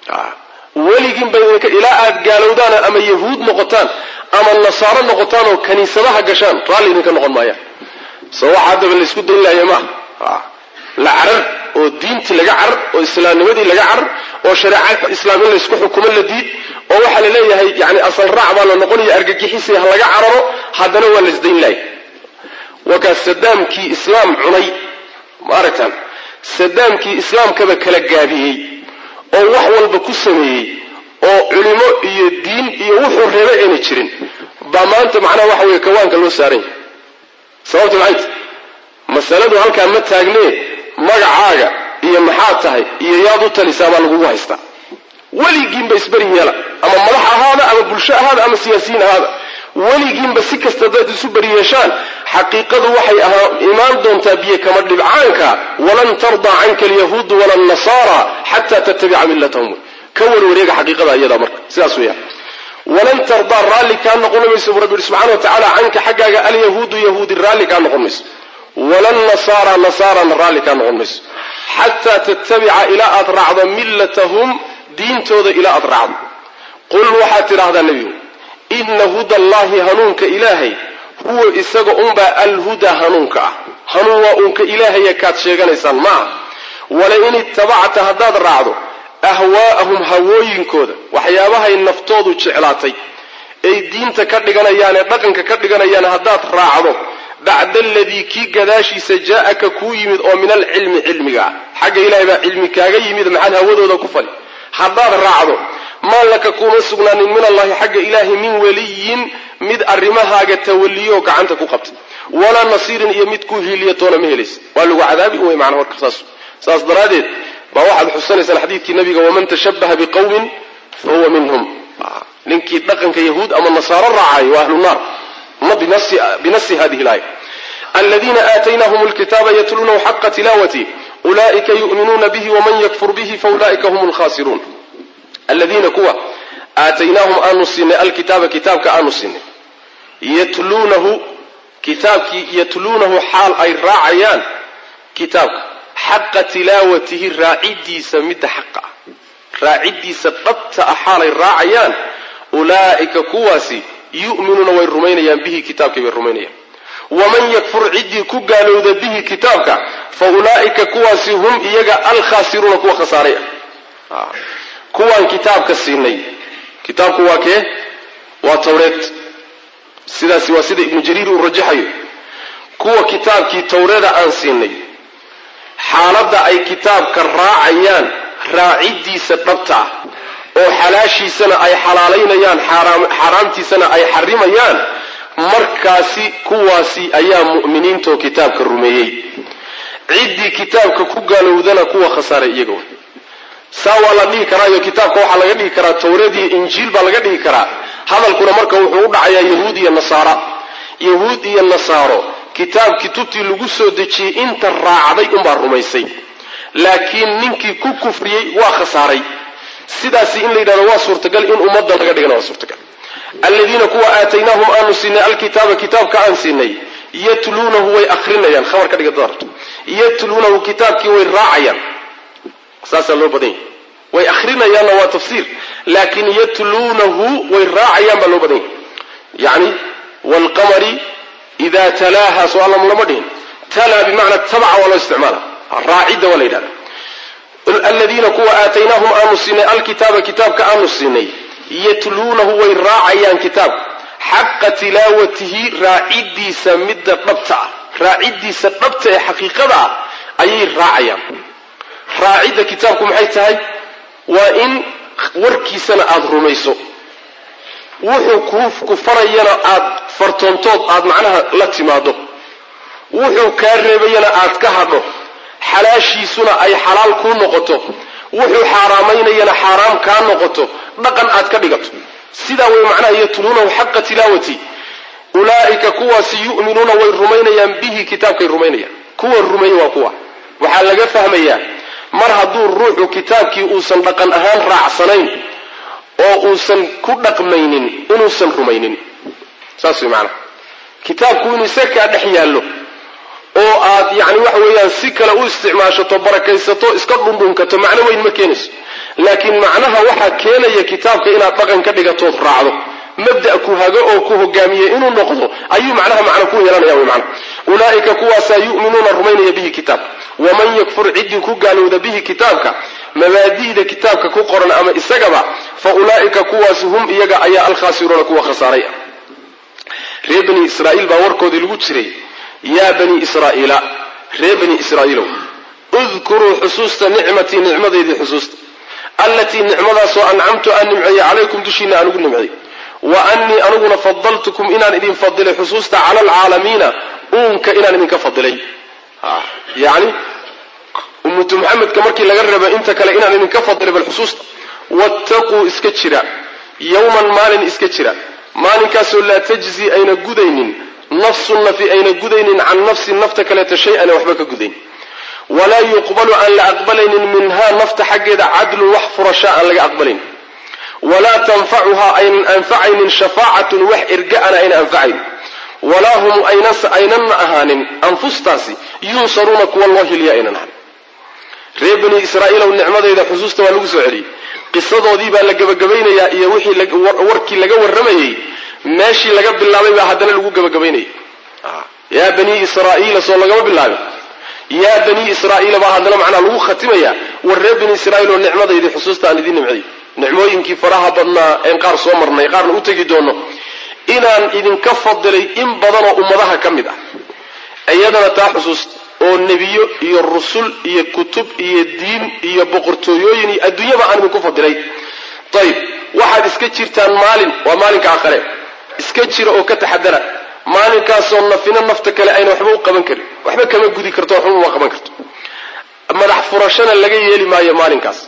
weligiin bay idinka ilaa aad gaalowdaan ama yahuud noqotaan ama nasaaro noqotaan oo kaniisadaha gashaan raalli idinka noqon maayaan soo waxa haddaba laysku dayn lahaya maaha la carar oo diintii laga carar oo islaamnimadii laga carar oo shareeca islaam in laysku xukumo la diid oo waxaa la leeyahay yani asal raac baa la noqonaya argagixisi ha laga cararo haddana waa laysdayn lahay wakaa sadaamkii islaam cunay ma aragtaan sadaamkii islaamkaba kala gaabiyey oo wax walba ku sameeyey oo culimo iyo diin iyo wuxuu reeba ayna jirin baa maanta macnaha waxa weeye kawaanka loo saaran yahay sababta maxay tahy masaladu halkaa ma taagnee magacaaga iyo maxaad tahay iyo yaad u talisaa baa lagugu haystaa weligiinba isberi yeela ama madax ahaada ama bulsho ahaada ama siyaasiyiin ahaada weligiinba si kasta dad isu beri yeeshaan xaqiiqadu waxay ahaa imaan doontaa biyo kama dhibcaanka walan tardaa canka alyahuudu wala nasaara xataa tattabica millatahum ka warwareega xaqiiqada iyadaa marka sidaas weeyaan walan tardaa raalli kaa noqon mayso buu rabbi yihi subxana wa tacaala canka xaggaaga alyahuudu yahuudi raalli kaa noqon mayso walan nasaara nasaarana raalli kaa noqon mayso xataa tattabica ilaa aad raacdo millatahum diintooda ilaa aad raacdo qul waxaad tidhaahdaa nebigu ina huda allahi hanuunka ilaahay huwa isaga unbaa alhudaa hanuunka ah hanuun waa uunka ilaahaya kaad sheeganaysaan maaha walain ittabacta haddaad raacdo ahwaa'ahum hawooyinkooda waxyaabahay naftoodu jeclaatay ay diinta ka dhiganayaan ee dhaqanka ka dhiganayaan haddaad raacdo bacda aladii kii gadaashiisa jaa-aka kuu yimid oo min alcilmi cilmiga ah xagga ilahay baa cilmi kaaga yimid maxaad hawadooda ku fali haddaad raacdo maa laka kuma sugnaanin min allahi xagga ilaahi min weliyin mid arrimahaaga tawaliyoo gacanta ku qabtay walaa nasiirin iyo mid ku hiiliya toona ma helaysa waa lagu cadaabi wey macnaa marka saas saas daraaddeed baa waxaad xusanaysaan xadiidkii nabiga waman tashabbaha biqawmin fa huwa minhum ninkii dhaqanka yahuud ama nasaaro raacay waa ahlu naar ma binasi hadihi laaya aladiina aataynaahum lkitaaba yatluunahu xaqa tilaawati ulaa'ika yu'minuuna bihi waman yakfur bihi faulaa'ika hum lkhasiruun aladiina kuwa aataynaahum aanu siinay alkitaaba kitaabka aanu siinay yatluunahu kitaabkii yatluunahu xaal ay raacayaan kitaabka xaqa tilaawatihi raacidiisa midda xaqa ah raacidiisa dhabta ah xaalay raacayaan ulaa'ika kuwaasi yu'minuuna way rumaynayaan bihi kitaabkii bay rumaynayaan waman yakfur ciddii ku gaalowda bihi kitaabka fa ulaa'ika kuwaasi hum iyaga alkhaasiruuna kuwa khasaaray ah kuwaan kitaabka siinay kitaabku waa kee waa tawreed sidaasi waa sida ibnu jariir uu rajaxayo kuwa kitaabkii tawreeda aan siinay xaaladda ay kitaabka raacayaan raacidiisa dhabta ah oo xalaashiisana ay xalaalaynayaan xaaraamtiisana ay xarimayaan markaasi kuwaasi ayaa mu'miniintoo kitaabka rumeeyey ciddii kitaabka ku gaalowdana kuwa khasaaray iyaga wey saa waa la dhihi karaayo kitaabka waxaa laga dhihi karaa tawreed iyo injiil baa laga dhihi karaa hadalkuna marka wuxuu u dhacayaa yahuud iyo nasaara yahuud iyo nasaaro kitaab kutubtii lagu soo dejiyey inta raacday unbaa rumaysay laakiin ninkii ku kufriyey waa khasaaray sidaasi in la yidhahdo waa suurtagal in ummadda laga dhigana waa suurtagal aladiina kuwa aataynaahum aanu siinay alkitaaba kitaabka aan siinay yatluunahu way akrinayaan khabar ka dhiga darabto yatluunahu kitaabkii way raacayaan saasaa loo badan yahy way akrinayaanna waa tafsiir laakiin yatluunahu way raacayaan baa loo badan yahy yani wlqamari ida talaaha soo allam lama dhihin talaa bimacnaa tabaca waa loo isticmaala raacidda waa la yidhahda aladiina kuwa aataynaahum aanu siinay alkitaaba kitaabka aanu siinay yatluunahu way raacayaan kitaabka xaqa tilaawatihi raacidiisa midda dhabta ah raacidiisa dhabta ee xaqiiqada ah ayay raacayaan raacidda kitaabku maxay tahay waa in warkiisana aada rumayso wuxuu ku farayana aada fartoontood aada macnaha la timaado wuxuu kaa reebayana aad ka hadho xalaashiisuna ay xalaal kuu noqoto wuxuu xaaraamaynayana xaaraam kaa noqoto dhaqan aad ka dhigato sidaa way macnaha yatluunahu xaqa tilaawati ulaa'ika kuwaasi yu'minuuna way rumaynayaan bihi kitaabkay rumaynayaan kuwa rumeeye waa kuwa waxaa laga fahmayaa mar hadduu ruuxu kitaabkii uusan dhaqan ahaan raacsanayn oo uusan ku dhaqmaynin inuusan rumaynin saas way macnaha kitaabku inuu isakaa dhex yaallo oo aad yacni waxa weeyaan si kale u isticmaashato barakaysato iska dhundhunkato macno weyn ma keenayso laakiin macnaha waxaa keenaya kitaabka inaad dhaqan ka dhigatood raacdo mabda ku hago oo ku hogaamiye inuu noqdo ayuu macnaha macno ku yeelanaya wy macna ulaa'ika kuwaasaa yu'minuuna rumaynaya bihi kitaabka waman yakfur ciddii ku gaalowda bihi kitaabka mabaadi'da kitaabka ku qoran ama isagaba fa ulaa'ika kuwaasi hum iyaga ayaa alkhaasiruuna kuwa khasaaray ah reer bani israa'iil baa warkoodii lagu jiray yaa bani israa'iila reer bani israa'iilow udkuruu xusuusta nicmatii nicmadeydii xusuusta allatii nicmadaasoo ancamtu aan nimceeyey calaykum dushiina aan ugu nimceeyey wa annii aniguna fadaltukum inaan idin fadilay xusuusta cala alcaalamiina uunka inaan idinka fadilay yani ummatu maxamedka markii laga raba inta kale inaan idinka fadilay bal xusuusta wattaquu iska jira yowman maalin iska jira maalinkaasoo laa tajzi ayna gudaynin nafsun nafi ayna gudaynin can nafsin nafta kaleeto shay-an waxba ka gudayn walaa yuqbalu aan la aqbalaynin minhaa nafta xaggeeda cadlun wax furashaa aan laga aqbalayn walaa tanfacuhaa aynan anfacaynin shafaacatun wax erga-ana ayna anfacayn walaa hum aynanna ahaanin anfustaasi yunsaruuna kuwa loo hilya aynan ahanin reer bani israa'iilow nicmadeyda xusuusta waa lagu soo celiyey qisadoodii baa la gebagabaynayaa iyo wixii warkii laga warramayey meeshii laga bilaabay baa haddana lagu gebagabaynayay yaa bani israa'iila soo lagama bilaabin yaa bani israa'iila baa haddana macnaa lagu khatimayaa war reer bani israa'iil oo nicmadaydii xusuusta aan idiin nimceeyo nicmooyinkii faraha badnaa een qaar soo marnay qaarna u tegi doono inaan idinka fadilay in badanoo ummadaha ka mid ah iyadana taa xusuusta oo nebiyo iyo rusul iyo kutub iyo diin iyo boqortooyooyin iyo adduunyaba aan idinku fadilay ayib waxaad iska jirtaan maalin waa maalinka aakhare iska jira oo ka taxadara maalinkaasoo nafina nafta kale ayna waxba u qaban karin waxba kama gudi karto waxba uma qaban karto madax furashana laga yeeli maayo maalinkaas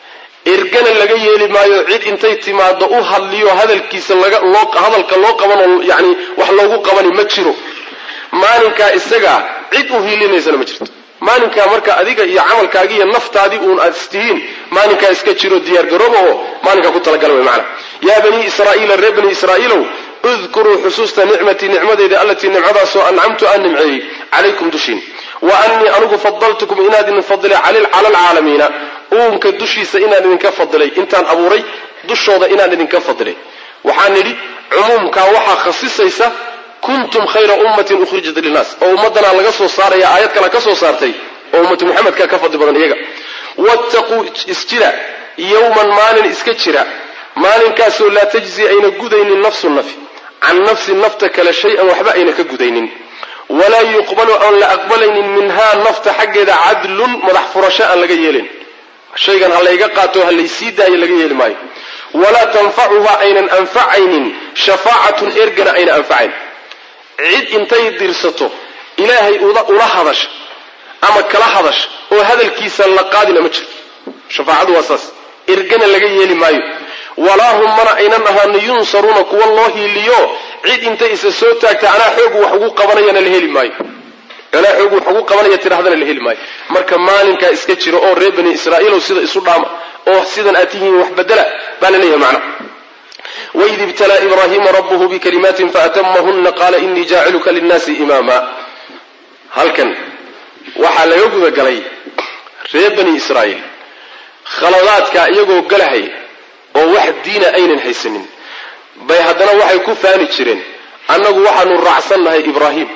ergana laga yeeli maayo cid intay timaado u hadliyo hadalkiisa hadalka loo qabanoo yani wax loogu qabani ma jiro maalinkaa isagaa cid u hiilinaysana ma jirto maalinkaa marka adiga iyo camalkaagi iyo naftaadii uun aad istihiin maalinkaa iska jiro diyaargarooba oo maalinkaa ku talagala wey maana yaa banii israa'iila reer bani israa'iilow udkuruu xusuusta nicmatii nicmadeyda allatii nimcadaasoo ancamtu aan nimceeyey calaykum dushiin wa annii anigu fadaltukum inaan idin fadilay cala alcaalamiina uunka dushiisa inaan idinka fadilay intaan abuuray dushooda inaan idinka fadilay waxaan nidhi cumuumkaa waxaa khasisaysa kuntum khayra ummatin ukhrijat linnaas oo ummaddanaa laga soo saaraya aayad kale ka soo saartay oo ummatu muxamedka ka fadli badan iyaga wattaquu isjira yowman maalin iska jira maalinkaasoo laa tajzi ayna gudaynin nafsu nafi can nafsi nafta kale shay-an waxba ayna ka gudaynin walaa yuqbalu aan la aqbalaynin minhaa nafta xaggeeda cadlun madax furasho aan laga yeelin shaygan ha layga qaato ha laysii daayo laga yeeli maayo walaa tanfacuha aynan anfacaynin shafaacatun ergana ayna anfacayn cid intay dirsato ilaahay ula hadasha ama kala hadasha oo hadalkiisa la qaadina ma jiro shafaacadu waa saas ergana laga yeeli maayo walaa hum mana aynan ahaano yunsaruuna kuwa loo hiiliyo cid intay isa soo taagta anaa xoogu wax ugu qabanayana la heli maayo anaa xoogu wax ugu qabanaya tidhahdana la heli maayo marka maalinkaa iska jira oo reer bani israa'iilow sida isu dhaama oo sidan aad tihiin wax bedela baa la leeyahay macna waid ibtalaa ibraahiima rabbuhu bikalimaatin faatamahuna qaala inii jaaciluka linnaasi imaama halkan waxaa laga gudagalay reer bani israa'iil khaladaadka iyagoo galahay oo wax diina aynan haysanin bay haddana waxay ku faani jireen annagu waxaanu raacsannahay ibraahim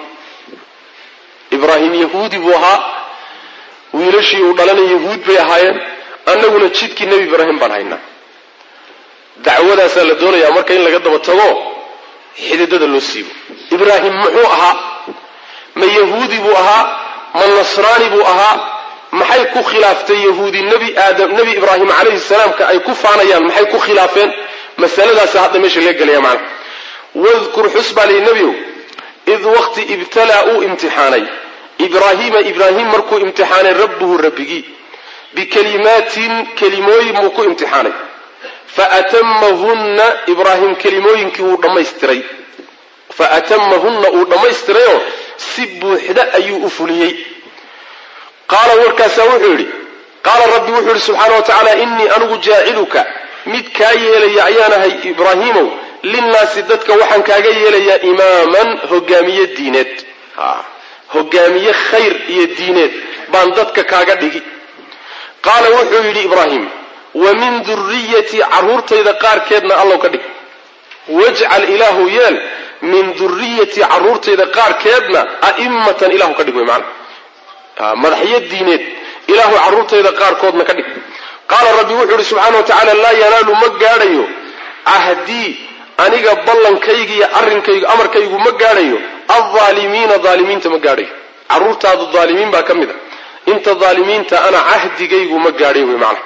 ibraahim yahuudi buu ahaa wiilashii uu dhalana yahuud bay ahaayeen annaguna jidkii nebi ibraahim baan haynaa dacwadaasaa la doonayaa marka in laga daba tago xididada loo siibo ibraahim muxuu ahaa ma yahuudi buu ahaa ma nasraani buu ahaa maxay ku khilaaftay yahuudi nebi aadam nebi ibraahim calayhi salaamka ay ku faanayaan maxay ku khilaafeen masaladaasa hadda meesha laga gelaya macana wadkur xus baa lihi nebiow id waqti ibtalaa uu imtixaanay ibraahiima ibraahim markuu imtixaanay rabbuhu rabbigii bikalimaatin kelimooyin buu ku imtixaanay faatamahunna ibraahim kelimooyinkii wuu dhammaystiray faatamahunna uu dhammaystirayoo si buuxda ayuu u fuliyey qaala warkaasaa wuxuu yidhi qaala rabbi wuxuu yidhi subxaana wa tacaala innii anigu jaaciluka mid kaa yeelaya ayaanahay ibraahiimow linnaasi dadka waxaan kaaga yeelayaa imaaman hogaamiye diineed hogaamiye khayr iyo diineed baan dadka kaaga dhigi qaala wuxuu yidhi ibraahim wa min duriyatii carruurtayda qaarkeedna allow ka dhig wajcal ilaahu yeel min duriyatii carruurtayda qaarkeedna a'immatan ilahu ka dhig wey macana madaxyo diineed ilaahu carruurtayda qaarkoodna ka dhig qaala rabbi wuxuu yidhi subxaana wa tacaala laa yanaalu ma gaadhayo cahdii aniga ballankayga iyo arrinkaygu amarkaygu ma gaadhayo aldaalimiina daalimiinta ma gaadhayo carruurtaadu daalimiin baa ka mid a inta daalimiinta ana cahdigaygu ma gaadhay wey macana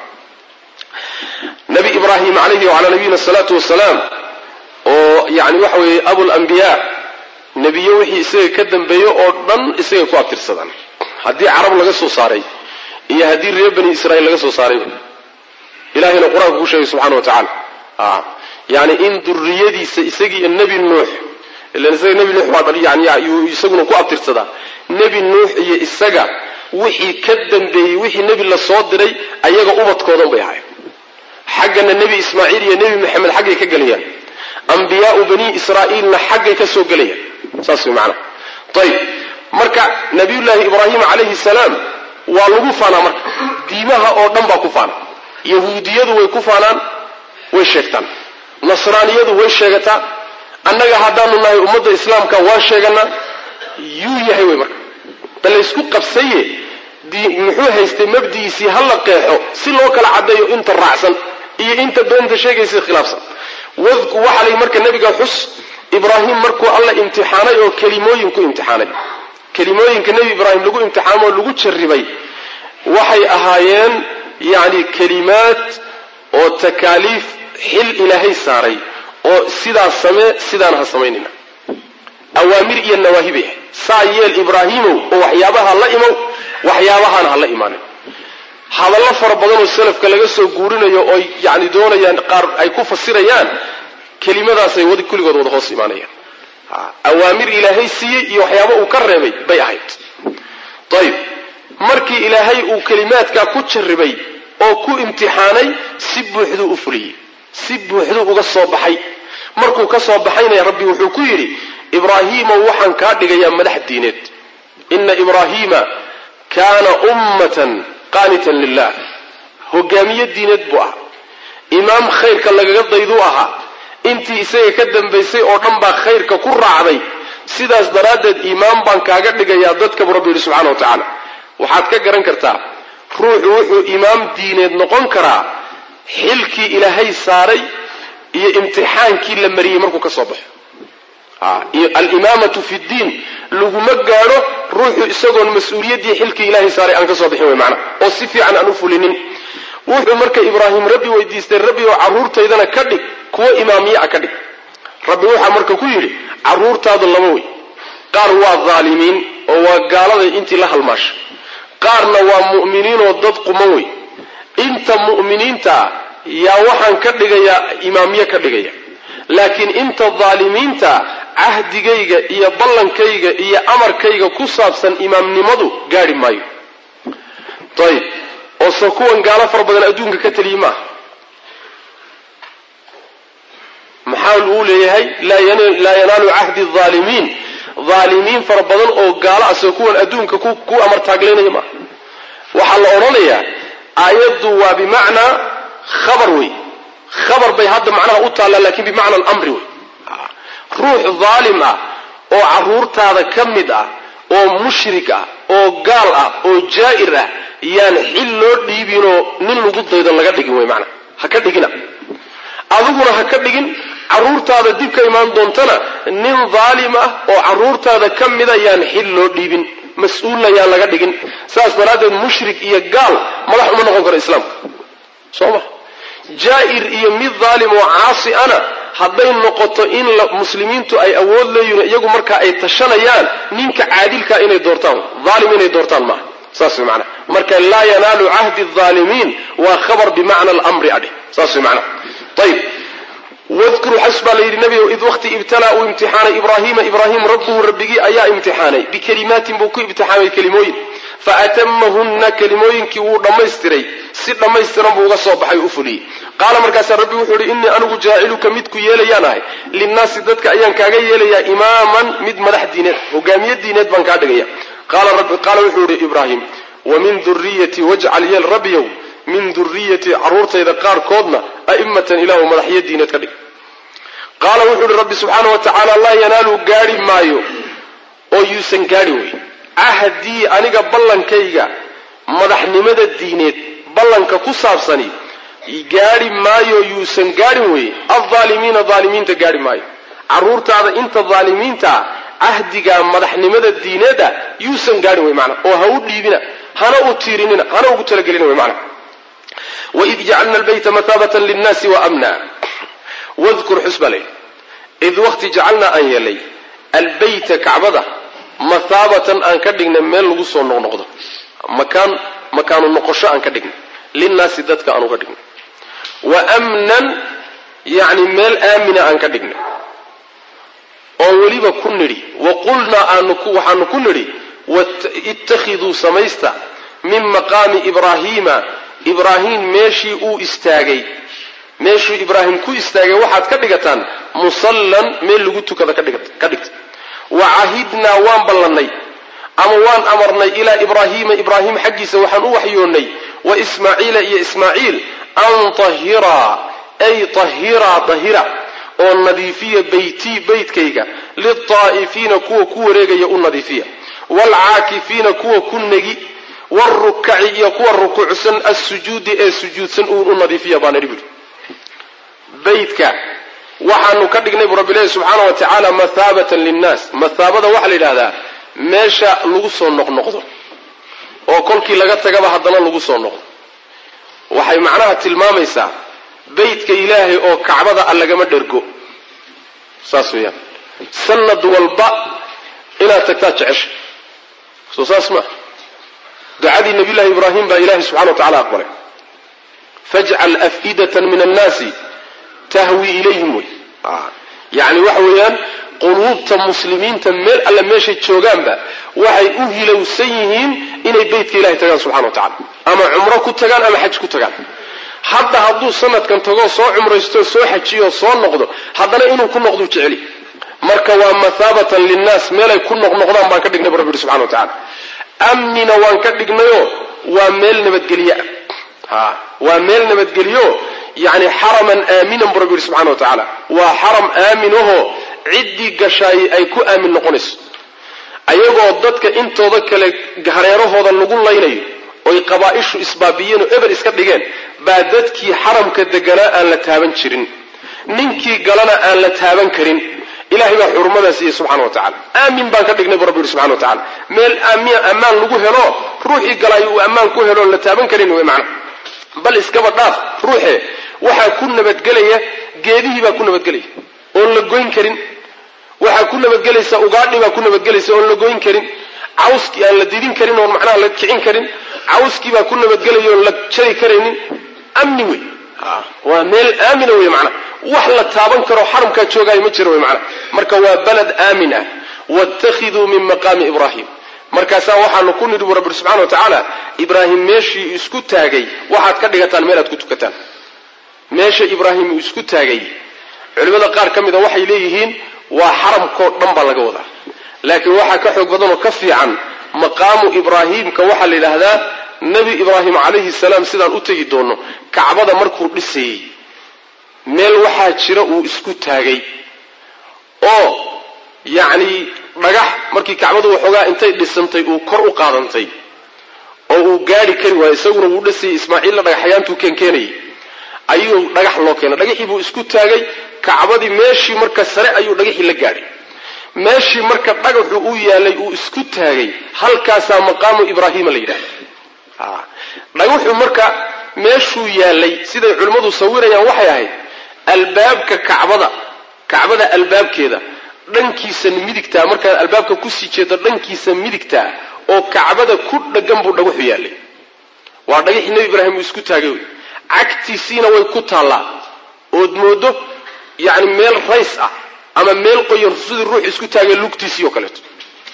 nabi ibraahim calayhi wacalaa nabiyina asalaatu wasalaam oo yani waxa weeye abulambiyaa nebiyo wixii isaga ka dambeeyo oo dhan isagay ku abtirsadaan haddii carab laga soo saaray iyo haddii reer bani israiil laga soo saarayba ilahayna qur-aanka ku sheegay subxana wa tacaala yani in duriyadiisa isagiiyo nebi nuux ilan isaga nebi nuux waa yani yuu isaguna ku abtirsadaa nebi nuux iyo isaga wixii ka dambeeyey wixii nebi la soo diray ayaga ubadkoodan bay ahayn xaggana nebi ismaaciil iyo nebi maxamed xaggay ka gelayaan ambiyaau bani israa'iilna xaggay ka soo gelayaan saas way macanaha ayib marka nabiyullaahi ibraahim calayhi salaam waa lagu faanaa marka diimaha oo dhan baa ku faana yahuudiyadu way ku faanaan way sheegtaan nasraaniyadu way sheegataa annaga haddaanu nahay ummadda islaamka waan sheeganaa yuu yahay wey marka bal laysku qabsaye muxuu haystay mabdigiisii ha la qeexo si loo kala caddeeyo inta raacsan iyo inta beenta sheegaysa khilaafsan waxaa layi marka nebiga xus ibraahim markuu alla imtixaanay oo kelimooyin ku imtixaanay kelimooyinka nebi ibraahim lagu imtixaamo oo lagu jarribay waxay ahaayeen yacni kelimaad oo takaaliif xil ilaahay saaray oo sidaas samee sidaan ha samaynina awaamir iyo nawaahi bay ahayd saa yeel ibraahimow oo waxyaabaha la imow waxyaabahaana ha la imaanin hadallo fara badan oo salafka laga soo guurinayo oo yani doonayaan qaar ay ku fasirayaan kelimadaasay wad kulligood wada hoos imaanayaan awaamir ilaahay siiyey iyo waxyaaba uu ka reebay bay ahayd ayib markii ilaahay uu kelimaadkaa ku jarribay oo ku imtixaanay si buuxduu u fuliyey si buuxduu uga soo baxay markuu ka soo baxaynaya rabbi wuxuu ku yidhi ibraahiimow waxaan kaa dhigayaa madax diineed ina ibraahiima kaana ummatan qaanitan lilah hogaamiye diineed buu ahaa imaam khayrka lagaga dayduu ahaa intii isaga ka dambaysay oo dhan baa khayrka ku raacday sidaas daraaddeed imaam baan kaaga dhigayaa dadkabu rabbi yidhi subxana wa tacaala waxaad ka garan kartaa ruuxu wuxuu imaam diineed noqon karaa xilkii ilaahay saaray iyo imtixaankii la mariyey markuu ka soo baxo alimaamatu fi ddiin laguma gaadho ruuxu isagoon mas-uuliyaddii xilkii ilaahay saaray aan ka soo bixin wey macna oo si fiican aan u fulinin wuxuu marka ibraahim rabbi weydiistay rabbi oo carruurtaydana ka dhig kuwo imaamiye a ka dhig rabbi waxaa marka ku yidhi carruurtaadu laba wey qaar waa dhaalimiin oo waa gaaladay intii la halmaasha qaarna waa mu'miniinoo dad quman wey inta mu'miniintaa yaa waxaan ka dhigayaa imaamiye ka dhigaya laakiin inta dhaalimiinta cahdigayga iyo ballankayga iyo amarkayga ku saabsan imaamnimadu gaadhi maayo ayib oo se kuwan gaalo fara badan adduunka ka teliyi maaha maxaa uu leeyahay laa yanaalu cahdi aalimiin dhaalimiin fara badan oo gaalo ah se kuwan adduunka ku amartaaglaynaya maaha waxaa la odhanayaa aayaddu waa bimacnaa khabar wey khabar bay hadda macnaha u taallaa lakin bimacna alamri wey ruux dhaalim ah oo carruurtaada ka mid ah oo mushrik ah oo gaal ah oo jaa'ir ah yaan xil loo dhiibinoo nin lagu daydo laga dhigin wey maanaa ha ka dhigina adiguna ha ka dhigin carruurtaada dib ka imaan doontana nin dhaalim ah oo carruurtaada ka mida yaan xil loo dhiibin mas-uulna yaan laga dhigin saas daraaddeed mushrik iyo gaal madax uma noqon karo islaamka soo ma jaa'ir iyo mid dhaalim oo caasi ana hadday noqoto in muslimiintu ay awood leeyihin iyagu markaa ay tashanayaan ninka caadilkaa inay doortaan dhaalim inay doortaan maaha saas way macnaha marka laa yanaalu cahdi dhaalimiin waa khabar bimacna alamri adheh saas way macnaha ayib wadkuruu xas baa la yidhi nebigow id waqti ibtalaa uu imtixaanay ibraahiima ibraahim rabbuhu rabbigii ayaa imtixaanay bikelimaatin buu ku imtixaamay kelimooyin faatamahunna kelimooyinkii wuu dhammaystiray si dhammaystiran buu uga soo baxay o u fuliyey qaala markaasaa rabbi wuxuu ihi innii anigu jaaciluka midku yeelayaan ahay linnaasi dadka ayaan kaaga yeelayaa imaaman mid madax diineed hogaamiye diineed baan kaa dhigaya qaala wuxuu ihi ibraahim wa min duriyatii wajcal yeel rabbiyow min duriyatii carruurtayda qaarkoodna a'immatan ilaahu madaxyo diineed ka dhig qaala wuxuu ihi rabbi subxaana wa tacaala laa yanaalu gaadhi maayo oo yuusan gaadhi wey cahdii aniga ballankayga madaxnimada diineed ballanka ku saabsani gaadhi maayo yuusan gaadhin weye aldaalimiina daalimiinta gaadhi maayo carruurtaada inta daalimiintaa cahdiga madaxnimada diineeda yuusan gaadhin wey maanaa oo ha u dhiibina hana u tiirinina hana ugu talagelina wey maanaa waid jacalna albayta mathaabatan linnaasi wa amna wadkur xus baa layidhi id waqti jacalnaa aan yeelay albayta kacbada mathaabatan aan ka dhignay meel lagu soo noqnoqdo makaan makaanu noqosho aan ka dhignay linnaasi dadka aan uga dhignay wa amnan yacni meel aamina aan ka dhignay oo weliba ku nidhi wa qulnaa aanu waxaanu ku nidhi ittakhiduu samaysta min maqaami ibraahiima ibraahim meeshii uu istaagay meeshuu ibraahim ku istaagay waxaad ka dhigataan musallan meel lagu tukada ka dhigta wa cahidnaa waan ballannay ama waan amarnay ilaa ibraahiima ibraahim xaggiisa waxaan u waxyoonnay wa ismaaciila iyo ismaaciil an tahiraa ay tahiraa tahira oo nadiifiya beytii beytkayga liltaa'ifiina kuwa ku wareegaya u nadiifiya waalcaakifiina kuwa ku negi waalrukaci iyo kuwa rukuucsan assujuudi ee sujuudsan uun u nadiifiya baan idhi buhi beytka waxaanu ka dhignay buu rabbi leehi subxaana wa tacaala mathaabatan linnaas mathaabada waxaa la yidhahdaa meesha lagu soo noqnoqdo oo kolkii laga tagaba haddana lagu soo noqdo waxay macnaha tilmaamaysaa beytka ilaahay oo kacbada a lagama dhergo saas weeyaan sanad walba inaad tagtaa jecesha soo saas maa ducadii nabiyullahi ibraahim baa ilahay subxana wa tacala aqbalay fajcal afidatan min annaasi tahwi ilayhim wey yacni waxa weeyaan quluubta muslimiinta meel alle meeshay joogaanba waxay u hilowsan yihiin inay beytka ilahay tagaan subxana wa tacala ama cumro ku tagaan ama xaj ku tagaan hadda hadduu sanadkan tagoo soo cumraysto soo xajiyo soo noqdo haddana inuu ku noqduu jeceli marka waa mathaabatan linnaas meelay ku noqnoqdaan baan ka dhignay bu rabbi yihi subxana wa tacala amnina waan ka dhignayoo waa meel nabadgelye ah waa meel nabadgelyo yani xaraman aaminan bu rabbi yihi subxana wa tacaala waa xaram aaminahoo ciddii gashaay ay ku aamin noqonayso ayagoo dadka intooda kale hareerahooda lagu laynayo oy qabaa-ishu isbaabiyeen oo eber iska dhigeen baa dadkii xaramka deganaa aan la taaban jirin ninkii galana aan la taaban karin ilahay baa xurumadaas siiyey subxana wa tacala aamin baan ka dhignay bu rabbi yihi subxana wa tacala meel ammaan lagu helo ruuxii galay uu ammaan ku helo oon la taaban karin wey macna bal iskaba dhaaf ruuxe waxaa ku nabadgelaya geedihii baa ku nabadgelaya oon la goyn karin waxaa ku nabadgelaysa ugaadhi baa ku nabadgelaysa oon la goyn karin cawskii aan la didin karin oon macnaha la kicin karin cawskii baa ku nabadgelaya oon la jari karaynin amni wey waa meel aamina wey macnaha wax la taaban karo xaramkaa joogaayo ma jiro wey macnaha marka waa baled aamin ah wattakhiduu min maqaami ibraahim markaasaa waxaanu ku nidhi bu rabbi subxana wa tacaala ibraahim meeshii isku taagay waxaad ka dhigataan meel aad ku tukataan meesha ibraahim uu isku taagay culimmada qaar ka mida waxay leeyihiin waa xaramkoo dhan baa laga wadaa laakiin waxaa ka xoog badanoo ka fiican maqaamu ibraahiimka waxaa la yidhaahdaa nebi ibraahim calayhi salaam sidaan u tegi doono kacbada markuu dhisayey meel waxaa jira uu isku taagay oo yacni dhagax markii kacbadu waxoogaa intay dhisantay uu kor u qaadantay oo uu gaadhi kari waayo isaguna wuu dhisayay ismaaciilla dhagaxyaantuu keenkeenayay ayuu dhagax loo keenay dhagaxii buu isku taagay kacbadii meeshii marka sare ayuu dhagaxii la gaadhay meeshii marka dhagaxu u yaalay uu isku taagay halkaasaa maqaamu ibraahiima la yidhahda dhagaxu marka meeshuu yaalay siday culimmadu sawirayaan waxay ahayd albaabka kacbada kacbada albaabkeeda dhankiisa midigtaa markaad albaabka kusii jeedo dhankiisa midigtaa oo kacbada ku dhagan buu dhagaxu yaalay waa dhagaxii nebi ibraahim uu isku taagay wey cagtiisiina way ku taallaa ood moodo yacni meel rays ah ama meel qoyan sidii ruux isku taagay lugtiisii oo kaleeto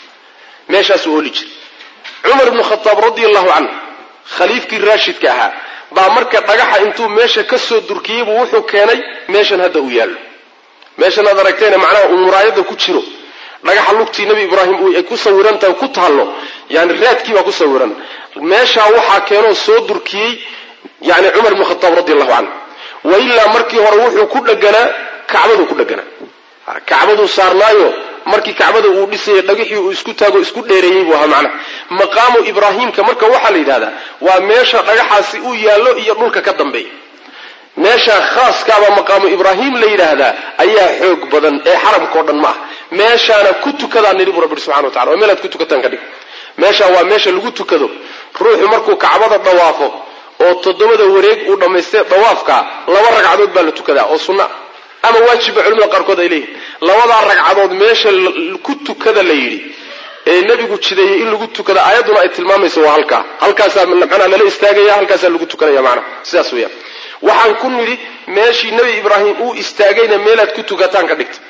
meeshaasuu ooli jiray cumar ibnu khataab radia allahu canhu khaliifkii raashidka ahaa baa marka dhagaxa intuu meesha ka soo durkiyeybu wuxuu keenay meeshan hadda uu yaallo meeshan aad aragtayna macnaha uu muraayada ku jiro dhagaxa lugtii nebi ibraahim ay ku sawirantahay ku taallo yani raadkii baa ku sawiran meeshaa waxaa keenoo soo durkiyey yani cumar ibnu khataab radi allahu canhu wailaa markii hore wuxuu ku dheganaa kacbaduu ku dheganaa kacbaduu saarnaayo markii kacbada uu dhisayay dhagixii uu isku taago isku dheereeyey buu ahaa macnaha maqaamu ibraahiimka marka waxaa la yidhahdaa waa meesha dhagaxaasi uu yaallo iyo dhulka ka dambeeya meesha khaaskaabaa maqaamu ibraahim la yidhaahdaa ayaa xoog badan ee xaramkao dhan ma ah meeshaana ku tukadaan nidhi bu rabbi subxana wa tacala waa meelaad ku tukataan ka dhig meeshaa waa meesha lagu tukado ruuxu markuu kacbada dhawaafo oo toddobada wareeg uu dhammaystay dawaafkaa laba ragcadood baa la tukadaa oo sunna ama waajibba culimada qaarkood ay leeyihin labadaa ragcadood meesha ku tukada la yidhi ee nebigu jideeyey in lagu tukada aayadduna ay tilmaamayso waa halkaa halkaasaa macnaha lala istaagaya halkaasaa lagu tukanaya macnaha sidaas weeyaan waxaan ku nidhi meeshii nebi ibraahim uu istaagayna meelaad ku tukataan ka dhigta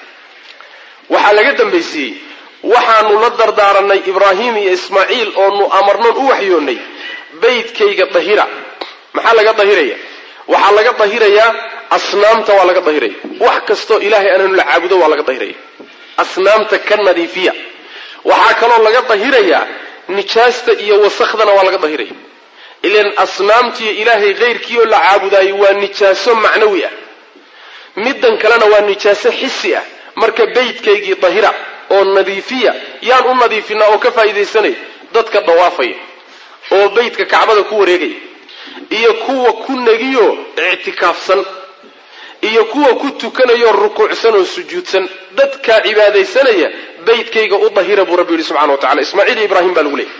waxaa laga dambaysiiyey waxaanu la dardaaranay ibraahim iyo ismaaciil oonu amarnoon u waxyoonnay baydkayga dahira maxaa laga dahiraya waxaa laga dahirayaa asnaamta waa laga dahiraya wax kastoo ilaahay anaanu la caabudo waa laga dahiraya asnaamta ka nadiifiya waxaa kaloo laga dahirayaa nijaasta iyo wasakhdana waa laga dahiraya ilan asnaamtiiyo ilaahay hayrkiioo la caabudaayo waa nijaaso macnawi ah middan kalena waa nijaaso xisi ah marka baydkaygii dahira oo nadiifiya yaan u nadiifinaa oo ka faa'iidaysanaya dadka dawaafaya oo baydka kacbada ku wareegaya iyo kuwa ku negiyo ictikaafsan iyo kuwa ku tukanayoo rukuucsan oo sujuudsan dadkaa cibaadaysanaya beytkayga u dahira buu rabbi yidhi subxana wa tacala ismaaciil iyo ibraahim baa lagu leeyay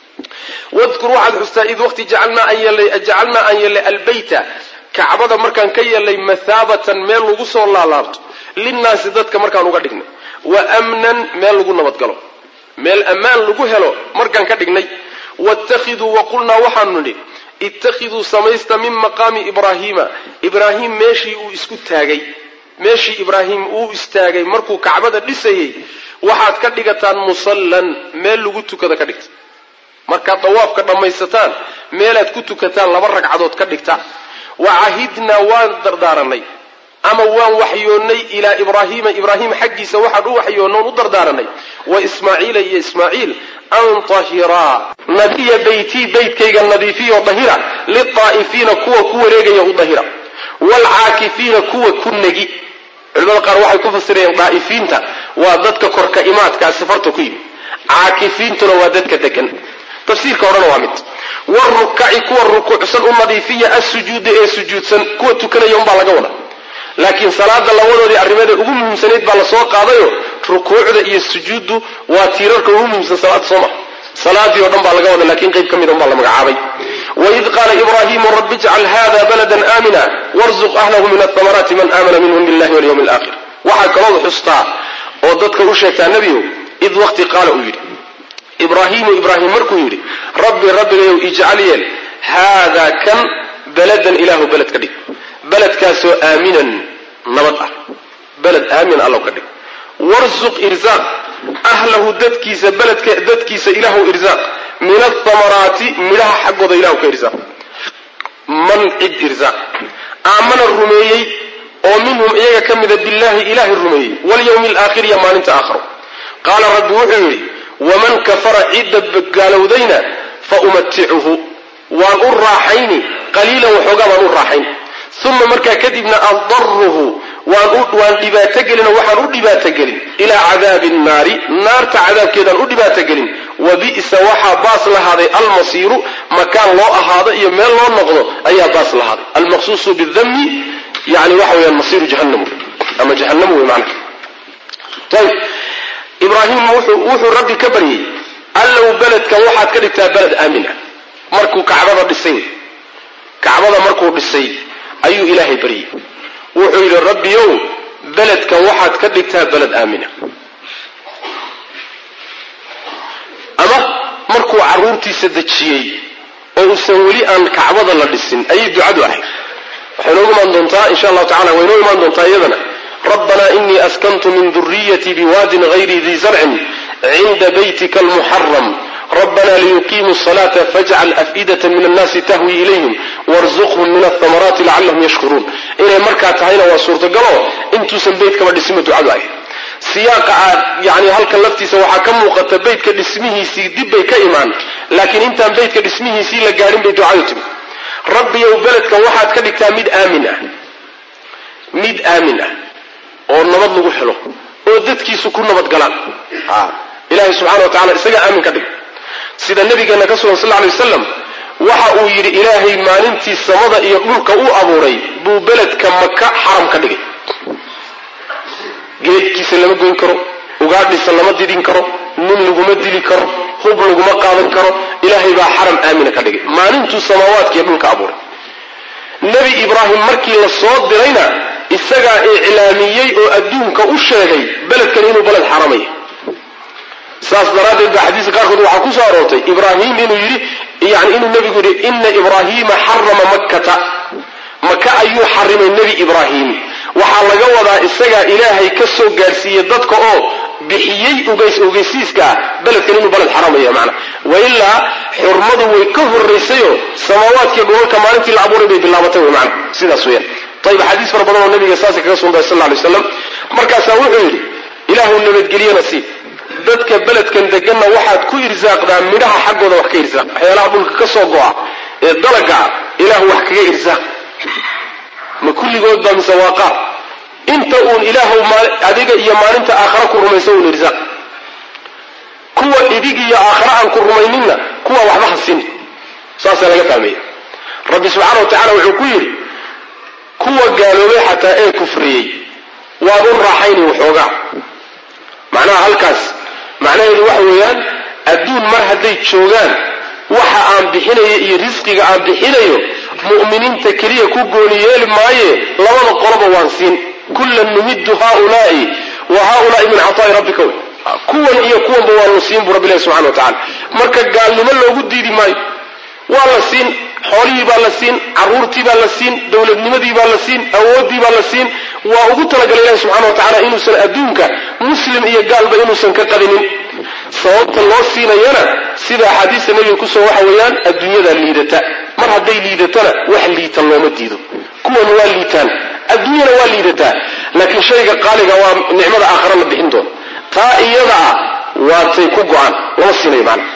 wadkur waxaad xustaa id waqti jacalnaa aan yeelnay albeyta kacbada markaan ka yeelnay mathaabatan meel lagu soo laalaabto linnaasi dadka markaan uga dhignay wa amnan meel lagu nabadgalo meel ammaan lagu helo markaan ka dhignay waittakhiduu waqulnaa waxaanu nidhi ittakhiduu samaysta min maqaami ibraahiima ibraahim meeshii uu isku taagay meeshii ibraahim uu istaagay markuu kacbada dhisayay waxaad ka dhigataan musallan meel lagu tukada ka dhigta markaad dawaafka dhammaysataan meelaad ku tukataan laba ragcadood ka dhigta wa cahidnaa waan dardaaranay ama waan waxyoonnay ilaa ibraahiima ibraahim xaggiisa waxaan u waxyoonnoon u dardaaranay wa ismaaciila iyo ismaaciil an tahiraa nadiya beytii beytkayga nadiifiyo dahira lilaa'ifiina kuwa ku wareegaya u dahira waalcaakifiina kuwa ku negi culimada qaar waxay ku fasirayeen daa'ifiinta waa dadka korka imaadkaa safarta ku yimi caakifiintuna waa dadka degan tafsiirka horena waa mid warukaci kuwa rukuucsan u nadiifiya assujuuda ee sujuudsan kuwa tukanaya unbaa laga wada laakiin salaada labadoodii arrimada ugu muhiimsanayd baa lasoo qaadayo rukuucda iyo sujuuddu waa tiirarka ugu muhiimsan salaada sooma salaadii o dhan baa laga wada lakiin qayb ka mid unbaa la magacaabay waid qaala ibraahimu rabbi ijcal hada baladan aamina warzuq ahlahu min athamaraati man aamana minhum billahi walyawmi alaakhir waxaa kalood xustaa oo dadka u sheegtaa nebiyow id waqti qaala uu yidhi ibraahimu ibraahim markuu yidhi rabbi rabbigayow ijcal yeel haadaa kan baladan ilaahu beled ka dhig beledkaasoo aaminan nabad ah beled aamin allow ka dhig warsuq irsaaq ahlahu dadkiisa beledka dadkiisa ilaahu irsaaq min athamaraati midhaha xaggooda ilahu ka irsaaq man cid irsaaq aamana rumeeyey oo minhum iyaga ka mida billaahi ilaahay rumeeyey walyawmi alaakhir iyo maalinta aakharo qaala rabbi wuxuu yidhi waman kafara cidda gaalowdayna fa umaticuhu waan u raaxayni qaliilan waxoogaa baan u raaxayn uma markaa kadibna addaruhu waan dhibaatogelin oo waxaan u dhibaatogelin ilaa cadaabi nnaari naarta cadaabkeedaan u dhibaatogelin wa bi'sa waxaa baas lahaaday almasiiru makaan loo ahaado iyo meel loo noqdo ayaa baas lahaaday almaqsuusu bidami yani waxa weyaan masiiru jahanam ama jahanam wey macnaha ayb ibraahim wuxuu rabbi ka baryey allow beledkan waxaad ka dhigtaa beled aamin ah markuu kacbada dhisay kacbada markuu dhisay ayuu ilaahay baryey wuxuu yidhi rabbiyow beledkan waxaad ka dhigtaa beled aamina ama markuu carruurtiisa dejiyey oo uusan weli aan kacbada la dhisin ayay ducadu ahayd waxay noogu imaan doontaa insha allahu tacala way noo imaan doontaa iyadana rabbanaa inii askantu min duriyatii biwaadin hayri dii zarcin cinda baytika almuxaram ربنا ليقيموا الصلاة فاجعل أفئدة من الناس تهوي إليهم وارزقهم من الثمرات لعلهم يشكرون إلى مركة تهينا وصورة قالوا انتو سنبيت كما دسمة دعاء سياق يعني هل كلفتي سوحا كم وقت بيت كدسمه سي دب كإيمان لكن انت بيت كدسمه سي لقارن بدعايتم ربي يو بلد كان واحد كدك ميد آمنة ميد آمنة oo nabad lagu helo oo dadkiisu ku nabad galaan ilaahay subxana wa tacala isaga aamin ka dhig sida nabigeena ka sugan sal lla alay wasalam waxa uu yidhi ilaahay maalintii samada iyo dhulka u abuuray buu beledka maka xaram ka dhigay geedkiisa lama goyn karo ugaadhisa lama didin karo nin laguma dili karo hub laguma qaadan karo ilaahay baa xaram aamina ka dhigay maalintuu samaawaadka iyo dhulka abuuray nebi ibraahim markii la soo dirayna isagaa iclaamiyey oo adduunka u sheegay beledkan inuu beled xaramaya saas daraaddeed baa xadiiska qaarkood waxaa ku soo aroortay ibraahim inuu yidhi yani inuu nebigu yidhi ina ibraahiima xarama makkata maka ayuu xarimay nebi ibraahim waxaa laga wadaa isagaa ilaahay ka soo gaadhsiiyey dadka oo bixiyey ugays ogeysiiska ah beledkan inuu beled xaramaya macna wailaa xurmadu way ka horraysayoo samaawaadkiiyo dhulalka maalintii la abuuray bay bilaabatay wey macna sidaas weeyaan ayib axaadiis fara badan oo nabiga saasa kaga sugntahay sal lla alay waslam markaasaa wuxuu yidhi ilaahu nabadgeliyana sii dadka beledkan deganna waxaad ku irsaaqdaa midhaha xaggooda wax ka irsaaq waxyaalaha dhulka ka soo go'a ee dalagaa ilaahu wax kaga irsaaq ma kulligood baa mise waa qaar inta uun ilaahu adiga iyo maalinta aakhara ku rumaysa uun irsaaq kuwa idig iyo aakhara aan ku rumayninna kuwa waxba ha sin saasaa laga fahmaya rabbi subxaana wa tacala wuxuu ku yidhi kuwa gaaloobay xataa ee kufriyey waad u raaxayni waxoogaa macnaha halkaas macnaheedu waxa weeyaan adduun mar hadday joogaan waxa aan bixinayo iyo risqiga aan bixinayo mu'miniinta keliya ku gooni yeeli maaye labada qoloba waan siin kullan numiddu haaulaai wa haaulaai min cataai rabbika wey kuwan iyo kuwanba waanu siin buu rabbi ilahi subxana wa tacala marka gaalnimo loogu diidi maayo waa la siin xoolihii baa la siin caruurtii baa la siin dowladnimadii baa la siin awooddii baa la siin waa ugu talagalay ilahi subxana wa tacala inuusan adduunka muslim iyo gaalba inuusan ka qadinin sababta loo siinayana sida axaadiista nebiga kusoo waxa weeyaan adduunyada liidata mar hadday liidatana wax liita looma diido kuwan waa liitaan adduunyana waa liidataa laakiin shayga qaaliga waa nicmada aakhara la bixin doono taa iyada ah waatay ku go-aan lama siinayo macna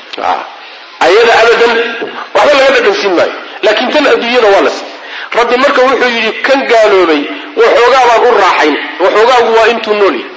ayada abadan waxba laga dhadhansiin maayo laakiin tan adduunyada waa la siin rabbi marka wuxuu yidhi kan gaaloobay waxoogaa baan u raaxayn waxoogaagu waa intuu nool yahy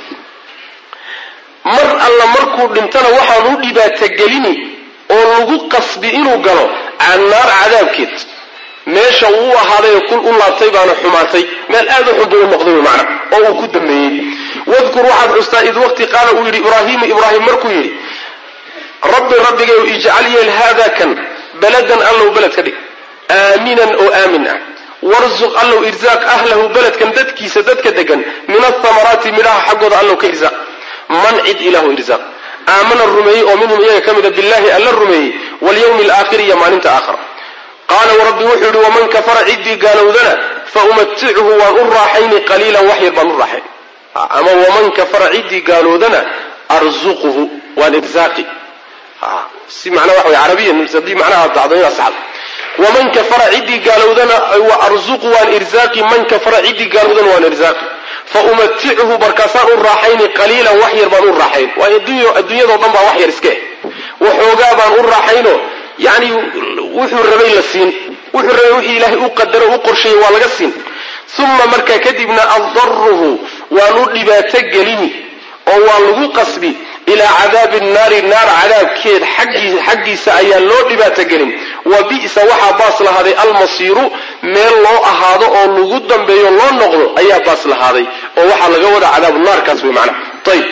mar alla markuu dhintana waxaan u dhibaatogelini oo lagu qasbi inuu galo naar cadaabkeed meesha uu u ahaaday kul u laabtay baana xumaatay meel aad u xun buu u noqday macna oo uu ku dambeeyey wadkur waxaad xustaa id waqti qaala uu yidhi ibraahiimu ibraahim markuu yidhi rabbi rabbigayu ijcal yeel haada kan baladan allow beled ka dhig aaminan oo aamin ah warzuq allow irsaaq ahlahu beledkan dadkiisa dadka degan min athamaraati midhaha xaggooda allow ka irsaaq man cid ilahu irsaaq aamana rumeeyey oo minhum iyaga ka mida billahi alla rumeeyey walyawmi alaakhiri iyo maalinta aakhira qaala rabbi wuxuu yihi waman kafara ciddii gaalowdana fa umatichu waan u raaxayni qaliilan wax yar baan u raaxayn ama waman kafara ciddii gaaloodana arzuquhu waan irsaaqi si macnaa waxa way carabiyan haddii macnaha dacdo inaad saxdo waman kafara ciddii gaalowdana wa arzuqu waan irsaaqi man kafara ciddii gaalowdana waan irsaaqi fa umatichu markaasaan u raaxayni qaliilan wax yar baan u raaxayn waayo adduunyadao dhan baa wax yar iska eh waxoogaa baan u raaxayno yani wuxuu rabay la siin wuxuu rabay wixii ilaahay u qadaro u qorsheeyey waa laga siin uma markaa kadibna addaruhu waan u dhibaato gelini oo waa lagu qasbi ilaa cadaabi naari naar cadaabkeed xaggiisa ayaa loo dhibaato gelin wa bi'sa waxaa baas lahaaday almasiiru meel loo ahaado oo lagu dambeeyo loo noqdo ayaa baas lahaaday oo waxaa laga wadaa cadaabu naarkaas wey macnaha ayb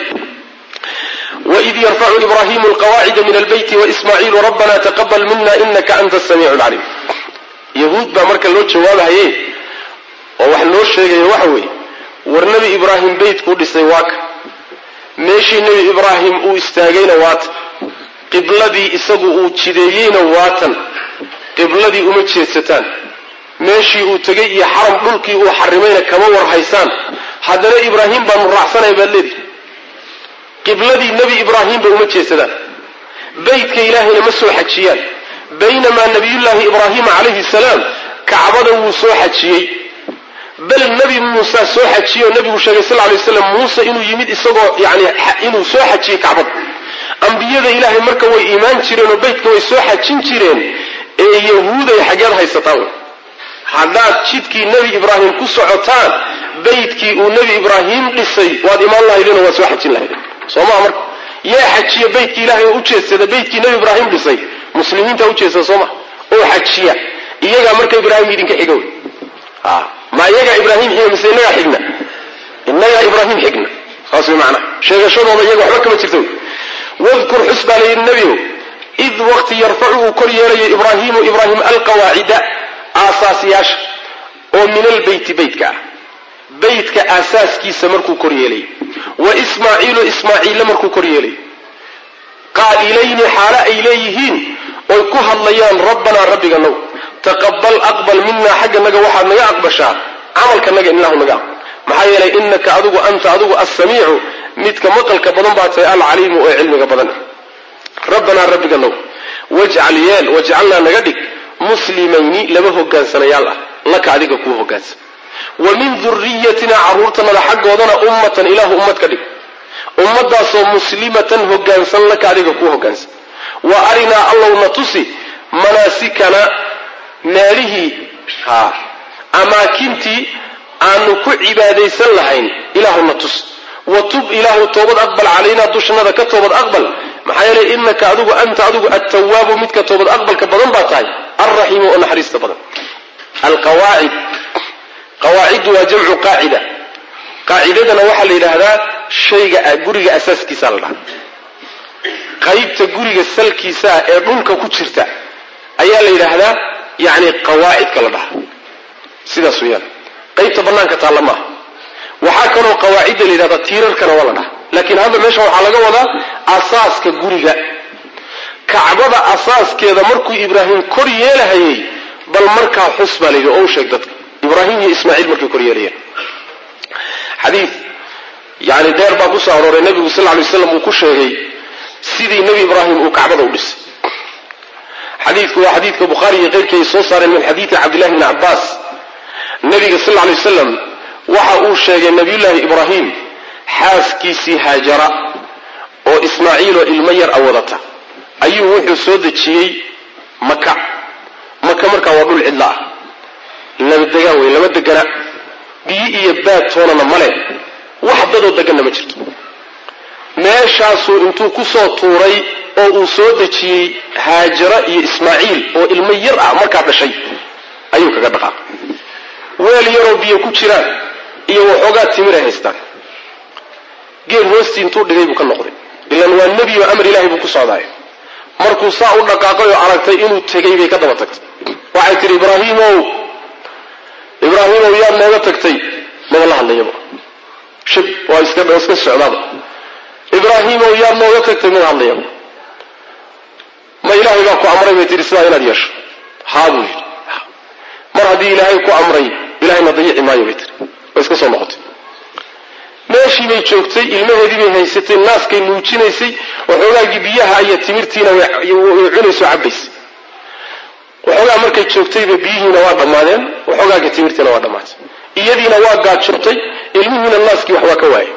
waid yarfacu ibraahimu alqawaacida min albeyti waismaaciilu rabbana taqabal mina inaka anta asamiicu lcaliim yahuud baa marka loo jawaabahaye oo wax loo sheegaya waxa weeye war nebi ibraahim beytkuu dhisay waaka meeshii nebi ibraahim uu istaagayna waatan qibladii isagu uu jideeyeyna waatan qibladii uma jeedsataan meeshii uu tegay iyo xaram dhulkii uu xarimayna kama warhaysaan haddana ibraahim baanu raacsanaya baad leedihi qibladii nebi ibraahimba uma jeedsadaan beytka ilaahayna ma soo xajiyaan baynamaa nabiyullaahi ibraahima calayhi salaam kacbada wuu soo xajiyey bal nebi muuse soo xajiyey oo nebigu sheegay sal lay slam muuse inuu yimid isagoo yani inuu soo xajiyey kacbada ambiyada ilaahay marka way iimaan jireen oo beytka way soo xajin jireen ee yahuuday xaggeed haysataan wey haddaad jidkii nebi ibraahim ku socotaan beytkii uu nebi ibraahim dhisay waad imaan lahaydeenoo waad soo xajin lahaydeen soo maa marka yaa xajiya beytkii ilaahay oo ujeedsada beytkii nebi ibraahim dhisay muslimiinta ujeedsada soo maa oo xajiya iyagaa marka ibraahim idinka xiga wey ma iyagaa ibraahim xiga mise inagaa xigna inagaa ibraahim xigna saas way macnaha sheegashadooda iyaga waxba kama jirta wey wadkur xus baa layidhi nebigow id waqti yarfacu uu kor yeelayo ibraahimu ibraahim alqawaacida aasaasyaasha oo min albeyti beytka ah beytka aasaaskiisa markuu kor yeelay wa ismaaciilu ismaaciille markuu kor yeelay qaa'ilayni xaalo ay leeyihiin oy ku hadlayaan rabbanaa rabbiga now taqabal aqbal minaa xagganaga waxaad naga aqbashaa camalkanaga inlahu naga aqbal maxaa yeelay inaka adigu anta adigu assamiicu midka maqalka badan baa tahay alcaliimu ee cilmiga badan rabbanaa rabbiga now wajcal yeel wajcalnaa naga dhig muslimayni laba hogaansanayaal ah laka adiga kuu hogaansan wa min duriyatina carruurtanada xaggoodana ummatan ilaahu ummad ka dhig ummadaasoo muslimatan hogaansan laka adiga kuu hogaansan wa arinaa allowna tusi manaasikana meelihii ha amaakintii aanu ku cibaadaysan lahayn ilaahuna tus wa tub ilaahu toobad aqbal calaynaa dushanada ka toobad aqbal maxaa yeelay inaka adigu anta adigu attawaabu midka toobad aqbalka badan baa tahay alraxiimu oo naxariista badan alqawaacid qawaaciddu waa jamcu qaacida qaacidadana waxaa la yidhaahdaa shayga guriga asaaskiisaa la dhaha qaybta guriga salkiisaa ee dhulka ku jirta ayaa la yidhaahdaa yani qawaacidka la dhaha sidaas weyaan qaybta banaanka taalla maaha waxaa kaloo qawaacidda la yidhahdaa tiirarkana waa la dhaha laakiin hadda meesha waxaa laga wadaa asaaska guriga kacbada asaaskeeda markuu ibraahim kor yeelahayay bal markaa xus baa layidhi oo u sheeg dadka ibraahim iyo ismaaciil markay kor yeelayeen xadii yani deer baa kusoo arooray nebigu sal ly slam uu ku sheegay sidii nebi ibraahim uu kacbada u dhisay xadiidku waa xadiidka bukhaari iyo keyrkii ay soo saareen min xadiidi cabdillahi bni cabbaas nebiga sal ly wasalam waxa uu sheegay nabiyullaahi ibraahim xaaskiisii haajara oo ismaaciiloo ilmo yar a wadata ayuu wuxuu soo dejiyey maka maka markaa waa dhul cidla ah lama degaan wey lama degana biyo iyo baad toonana male wax dadoo deganna ma jirto meeshaasuu intuu kusoo tuuray oo uu soo dejiyey haajara iyo ismaaciil oo ilmo yar ah markaa dhashay ayuu kaga dhaqaaqay weel yaroo biyo ku jiraan iyo waxoogaa timir ay haystaan geed hoostii intuu dhigay buu ka noqday ilan waa nebi oo amar ilaahay buu ku socdaay markuu saa u dhaqaaqay oo aragtay inuu tegay bay ka daba tagtay waxay tidhi ibraahiimow ibraahimow yaad nooga tagtay maba la hadlayaba shib waa iska iska socdaaba ibraahimow yaad nooga tagtay maba hadlayaba ma ilaahay baa ku amray bay tihi sidaa inaad yeesho haa buu yidhi mar haddii ilaahay ku amray ilahayna dayici maayo bay tiri way iska soo noqotay meeshii bay joogtay ilmaheedii bay haysatay naaskay nuujinaysay waxoogaagii biyaha iyo timirtiina way cunayso cabaysay waxoogaa markay joogtayba biyihiina waa dhammaadeen waxoogaagii timirtiina waa dhammaatay iyadiina waa gaajootay ilmihiina naaskii waxbaa ka waayay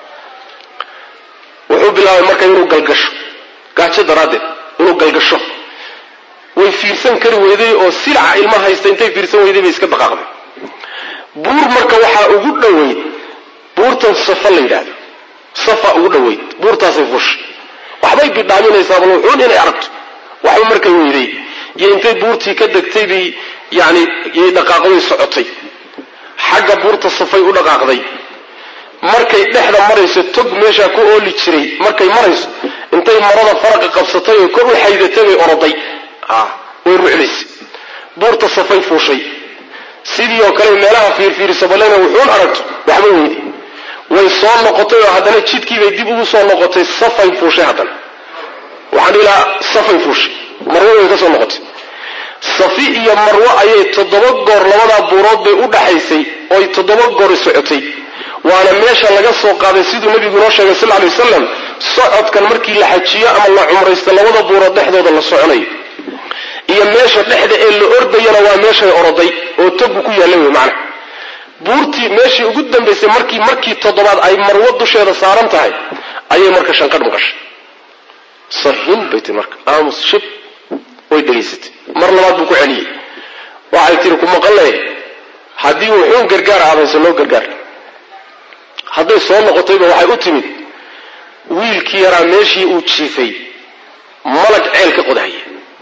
wuxuu bilaabay marka inuu galgasho gaajo daraaddeed inuu galgasho way fiirsan kari weyday oo silaca ilma haysta intay fiirsan weyday bay iska dhaqaaqday buur marka waxaa ugu dhoweyd buurtan safa la yidhaahdo safa ugu dhoweyd buurtaasay fushay waxbay bidhaaminaysaa bal wuxuun inay aragto waxba markay weyday iyo intay buurtii ka degtay bay yani yay dhaqaaqday socotay xagga buurta safay u dhaqaaqday markay dhexda marayso tog meeshaa ku ooli jiray markay marayso intay marada faraqa qabsatay oo kor u xaydatay bay oroday way ruclaysay buurta safay fuushay sidii oo kale meelaha fiirfiiriso balena wuxuun aragto waxba weyday way soo noqotay oo haddana jidkiibay dib ugu soo noqotay safay fuushay haddana waxaan ilaa safay fuushay marwo way ka soo noqotay safi iyo marwo ayay toddoba goor labadaa buurood bay u dhaxaysay oy toddoba goor socotay waana meesha laga soo qaaday siduu nebigu noo sheegay sal lay wasalam socodkan markii la xajiyo ama la cumraysto labada buurood dhexdooda la soconayo iyo meesha dhexda ee la ordayana waa meeshay oroday oo togu ku yaalla wey macna buurtii meeshii ugu dambaysay markii markii toddobaad ay marwo dusheeda saaran tahay ayay marka shanqadh maqashay sahin bay tii marka aamus shib way dhegaysatay mar labaad buu ku celiyey waxay tihi ku maqanle haddii wuxuun gargaar aadayso loo gargaar hadday soo noqotayba waxay u timid wiilkii yaraa meeshii uu jiifay malag ceel ka qodahaya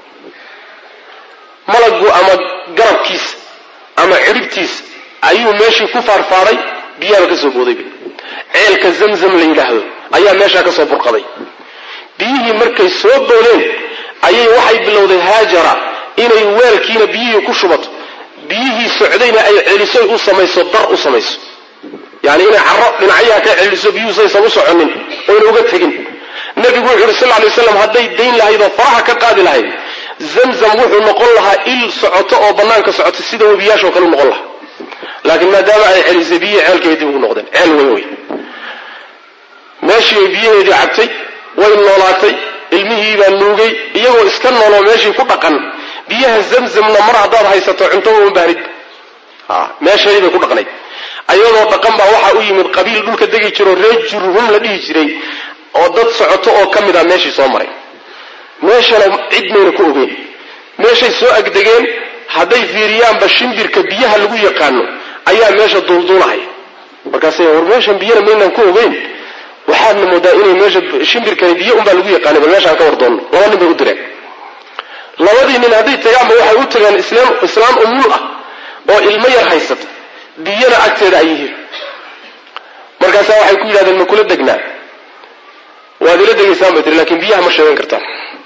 malaggu ama garabkiisa ama ciribtiisa ayuu meeshii ku faarfaaray biyaaba ka soo boodayba ceelka zamzam la yidhaahdo ayaa meeshaa ka soo burqaday biyihii markay soo boodeen ayay waxay bilowday haajara inay weelkiina biyihii ku shubato biyihii socdayna ay celisoy u samayso dar u samayso yani inay caro dhinacyaha ka celiso biyuhu saysan u soconin oyna uga tegin nebigu wuxu uhi sal lay waslam hadday dayn lahayd oo faraha ka qaadi lahayd zamzam wuxuu noqon lahaa il socoto oo banaanka socota sida webiyaashoo kale u noqon lahaa laakiin maadaama ay celisay biyihii ceelkeeda dib ugu noqdeen ceel weyn wey meeshii bay biyaheedii cabtay way noolaatay ilmihiibaa nuugay iyagoo iska nooloo meeshii ku dhaqan biyaha zamzamna mar haddaad haysato cunto uma baahnid meesheedii bay ku dhaqnayd ayadoo dhaqan baa waxaa u yimid qabiil dhulka degi jiroo reer jurhum la dhihi jiray oo dad socoto oo ka mid a meeshii soo maray meeshana cid mayna ku ogeyn meeshay soo agdegeen hadday fiiriyaanba shimbirka biyaha lagu yaqaano ayaa meesha duulduulahaya markaasay war meeshan biyana maynaan ku ogeyn waxaadna moodaa inay meesha shimbirkani biyo unbaa lagu yaqaanay bal meeshaan ka war doonno laba nin bay u direen labadii nin hadday tagaanba waxay u tageen islaam umul ah oo ilmo yar haysata biyana agteeda ay yihiin markaasaa waxay ku yidhahdeen ma kula degnaa waad ila degaysaan bay tiri lakin biyaha ma sheegan kartaan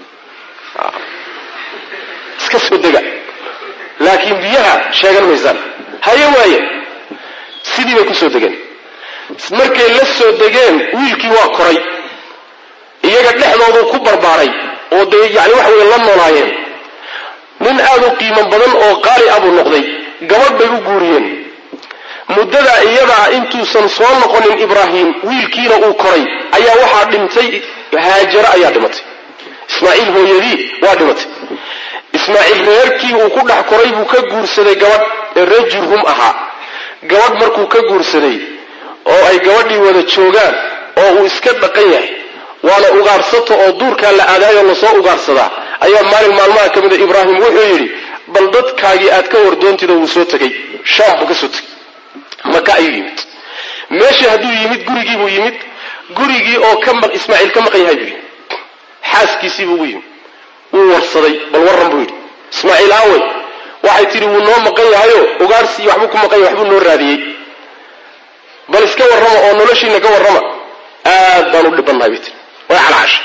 iska soo dega laakiin biyaha sheegan maysaan haye waaye sidii bay kusoo degeen markay la soo degeen wiilkii waa koray iyaga dhexdooduu ku barbaaray oo dee yani waxa weye la noolaayeen nin aad u qiimo badan oo qaali ah buu noqday gabadh bay u guuriyeen muddadaa iyadaa intuusan soo noqonin ibraahim wiilkiina uu koray ayaa waxaa dhintay haajaro ayaa dhimatay ismaaciil hooyadii waa dhimatay ismaaciil reerkii uu ku dhex koray buu ka guursaday gabadh ee reer jurhum ahaa gabadh markuu ka guursaday oo ay gabadhii wada joogaan oo uu iska dhaqan yahay waana ugaarsato oo duurkaa la aadaayoo lasoo ugaarsadaa ayaa maalin maalmaha ka mida ibraahim wuxuu yidhi bal dadkaagii aad ka wardoontida wuu soo tegey shaam buu ka soo tegey maka ayuu yimid meeshii hadduu yimid gurigii buu yimid gurigii oo ka ismaaciil ka maqan yahay buu yimid xaaskiisii buu ugu yimid wuu warsaday bal warran buu yidhi ismaaciil aawey waxay tidhi wuu noo maqan yahayo ugaarsi iyo waxbuu ku maqan yahay waxbuu noo raadiyey bal iska warrama oo noloshiina ka warrama aad baan u dhibannahay bay tiri way calacashay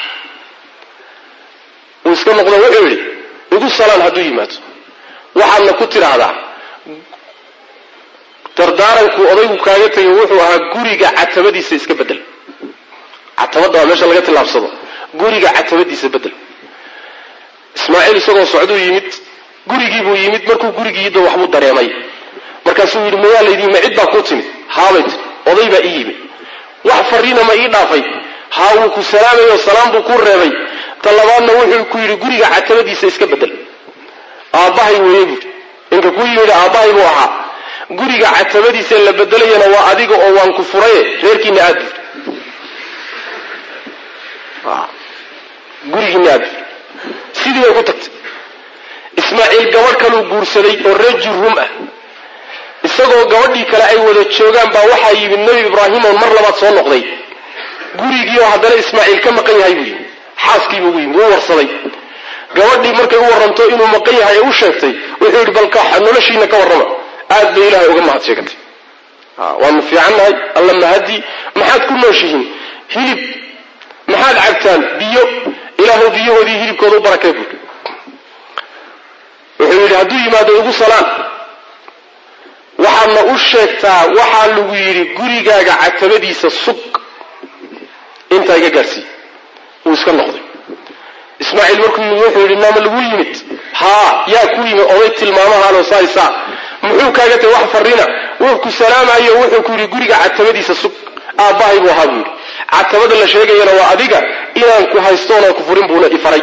wuu iska noqdo wuxuu yidhi igu salaan hadduu yimaado waxaadna ku tidhaahdaa dardaaranku odaygu kaaga tegay wuxuu ahaa guriga catabadiisa iska bedel catabadda waa meesha laga tillaabsado guriga catabadiisa bedel ismaaciil isagoo socduu yimid gurigiibuu yimid markuu gurigiida waxbuu dareemay markaasuu yidhi mayaa laydii ma cid baa kuu timid haabay tiri oday baa ii yimid wax fariina ma ii dhaafay haa wuu ku salaamayo salaam buu kuu reebay ta labaadna wuxuu ku yidhi guriga catabadiisa iska bedel aabbahay weeye buuri ninka kuu yimid aabbahay buu ahaa guriga catabadiisa la bedelayana waa adiga oo waan ku furaye reerkiina aad buuri gurigiina aad buuri sidii bay ku tagtay ismaaciil gabadh kaluu guursaday oo reer jurhum ah isagoo gabadhii kale ay wada joogaan baa waxaa yimid nebi ibraahim oon mar labaad soo noqday gurigii oo haddana ismaaciil ka maqan yahay buu yimi xaaskiibuu ugu yimid wuu warsaday gabadhii markay u warranto inuu maqan yahay ee u sheegtay wuxuu yidhi balka noloshiina ka warrama aad bay ilaahay uga mahad sheegatay waanu fiicannahay alla mahadi maxaad ku nooshihiin hilib maxaad cabtaan biyo ilaahu biyahoodii hilibkooda u barakee buuri wuxuu yidhi hadduu yimaado igu salaan waxaadna u sheegtaa waxaa lagu yidhi gurigaaga catabadiisa sug intaa iga gaadhsiiy wuu iska noqday ismaaciil markuu yimid wuxuu yidhi naama lagu yimid haa yaa ku yimid oday tilmaamahaanoo saaysaa muxuu kaaga tagay wax farrina wuu ku salaamayo wuxuu ku yidhi guriga catabadiisa sug aabbahay buu ahaa buu yidhi catabada la sheegayana waa adiga inaan ku haystoonaan ku furin buuna ifaray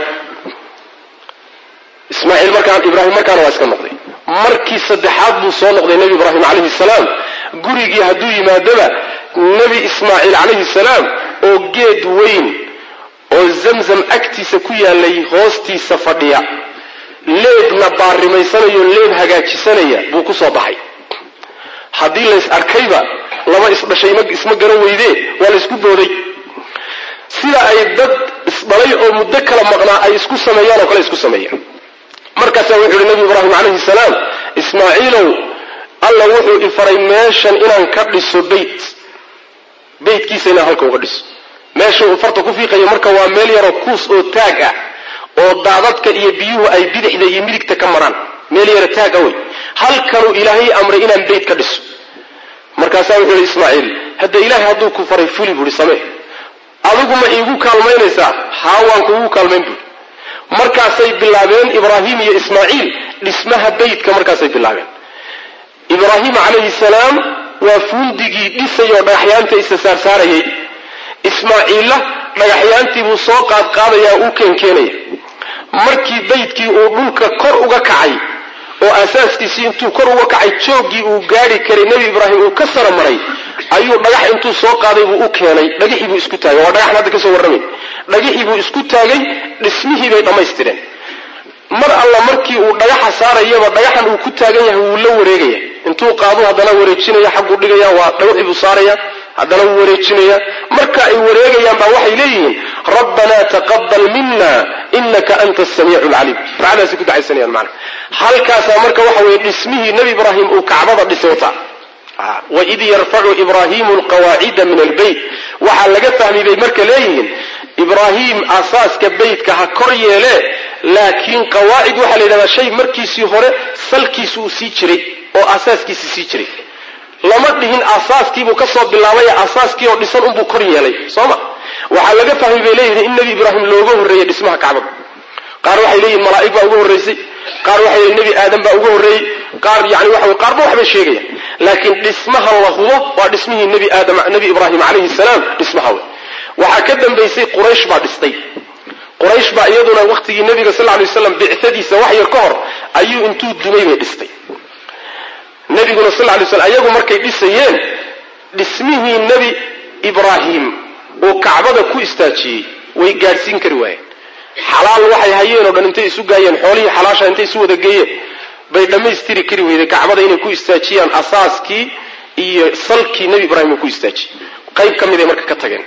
ismaaciil markaan ibraahim markaana waa iska noqday markii saddexaad buu soo noqday nebi ibraahim calayhi salaam gurigii hadduu yimaadaba nebi ismaaciil calayhi salaam oo geed weyn oo zamzam agtiisa ku yaalay hoostiisa fadhiya leebna baarimaysanayo leeb hagaajisanaya buu ku soo baxay haddii lays arkayba laba isdhashay isma garan weydee waa laysku booday sida ay dad isdhalay oo muddo kala maqnaa ay isku sameeyaan oo kale isku sameeyaan markaasaa wuxuu yihi nebi ibraahim calayhi salaam ismaaciilow alla wuxuu ifaray meeshan inaan ka dhiso beyt beytkiisa inaan halka uga dhiso meesha uu farta ku fiiqayo marka waa meel yaroo kuus oo taag ah oo daadadka iyo biyuhu ay bidixda iyo midigta ka maraan meel yaro taag ah wey halkanuu ilaahay amray inaan beyt ka dhiso markaasaa wuxuu yihi ismaaciil hadda ilaahay hadduu ku faray fuli buuhi samee adigu ma iigu kaalmaynaysaa haa waan kuugu kaalmayn buuhi markaasay bilaabeen ibraahim iyo ismaaciil dhismaha beytka markaasay bilaabeen ibraahim calayhi salaam waa fuundigii dhisayoo dhagaxyaanta isa saarsaarayay ismaaciilla dhagaxyaantii buu soo qaadqaadayaa uu keenkeenaya markii beydkii uu dhulka kor uga kacay oo asaaskiisii intuu kor uga kacay jooggii uu gaari karay nebi ibraahim uu ka sara maray ayuu dhagax intuu soo qaaday buu u keenay dhagixii buu isku taagay waa dhagaxan hadda kasoo warramay dhagixii buu isku taagay dhismihii bay dhammaystireen mar alla markii uu dhagaxa saarayaba dhagaxan uu ku taagan yahay wuu la wareegaya intuu qaadu haddana wareejinaya xagguu dhigaya waa dhagaxii buu saaraya haddana wuu wareejinaya marka ay wareegayaan baa waxay leeyihiin rabbanaa taqabal mina inaka anta asamiicu lcaliim ducadaasay ku ducaysanayaan maana halkaasaa marka waxa weye dhismihii nebi ibraahim uu kacbada dhisay wataa waid yarfacu ibraahimu alqawaacida min albeyt waxaa laga fahmi bay marka leeyihiin ibraahim asaaska beytka ha kor yeele laakiin qawaacid waxaa la yidhahdaa shay markiisii hore salkiisu uu sii jiray oo asaaskiisi sii jiray lama dhihin asaaskiibuu ka soo bilaabay asaaskii oo dhisan unbuu kor yeelay soo ma waxaa laga fahmay bay leeyihiin in nebi ibraahim looga horreeyey dhismaha kacbada qaar waxay leeyihin malaa'ig baa uga horraysay qaar waxay leeyihin nebi aadam baa uga horreeyey qaar yani waxa wey qaarba waxbay sheegayaan laakiin dhismaha la hubo waa dhismihii nebi aadam nebi ibraahim calayhi salaam dhismaha wey waxaa ka dambaysay quraysh baa dhistay quraysh baa iyaduna wakhtigii nebiga sal lay waslam bicadiisa wax yar ka hor ayuu intuu dumay bay dhistay nebiguna sal lay slam ayagu markay dhisayeen dhismihii nebi ibraahim uu kacbada ku istaajiyey way gaadhsiin kari waayeen xalaal waxay hayeen oo dhan intay isu gaayeen xoolihii xalaasha intay isu wada geeyeen bay dhammaystiri kari weyday kacbada inay ku istaajiyaan asaaskii iyo salkii nebi ibraahim uu ku istaajiyey qayb ka mid ay marka ka tageen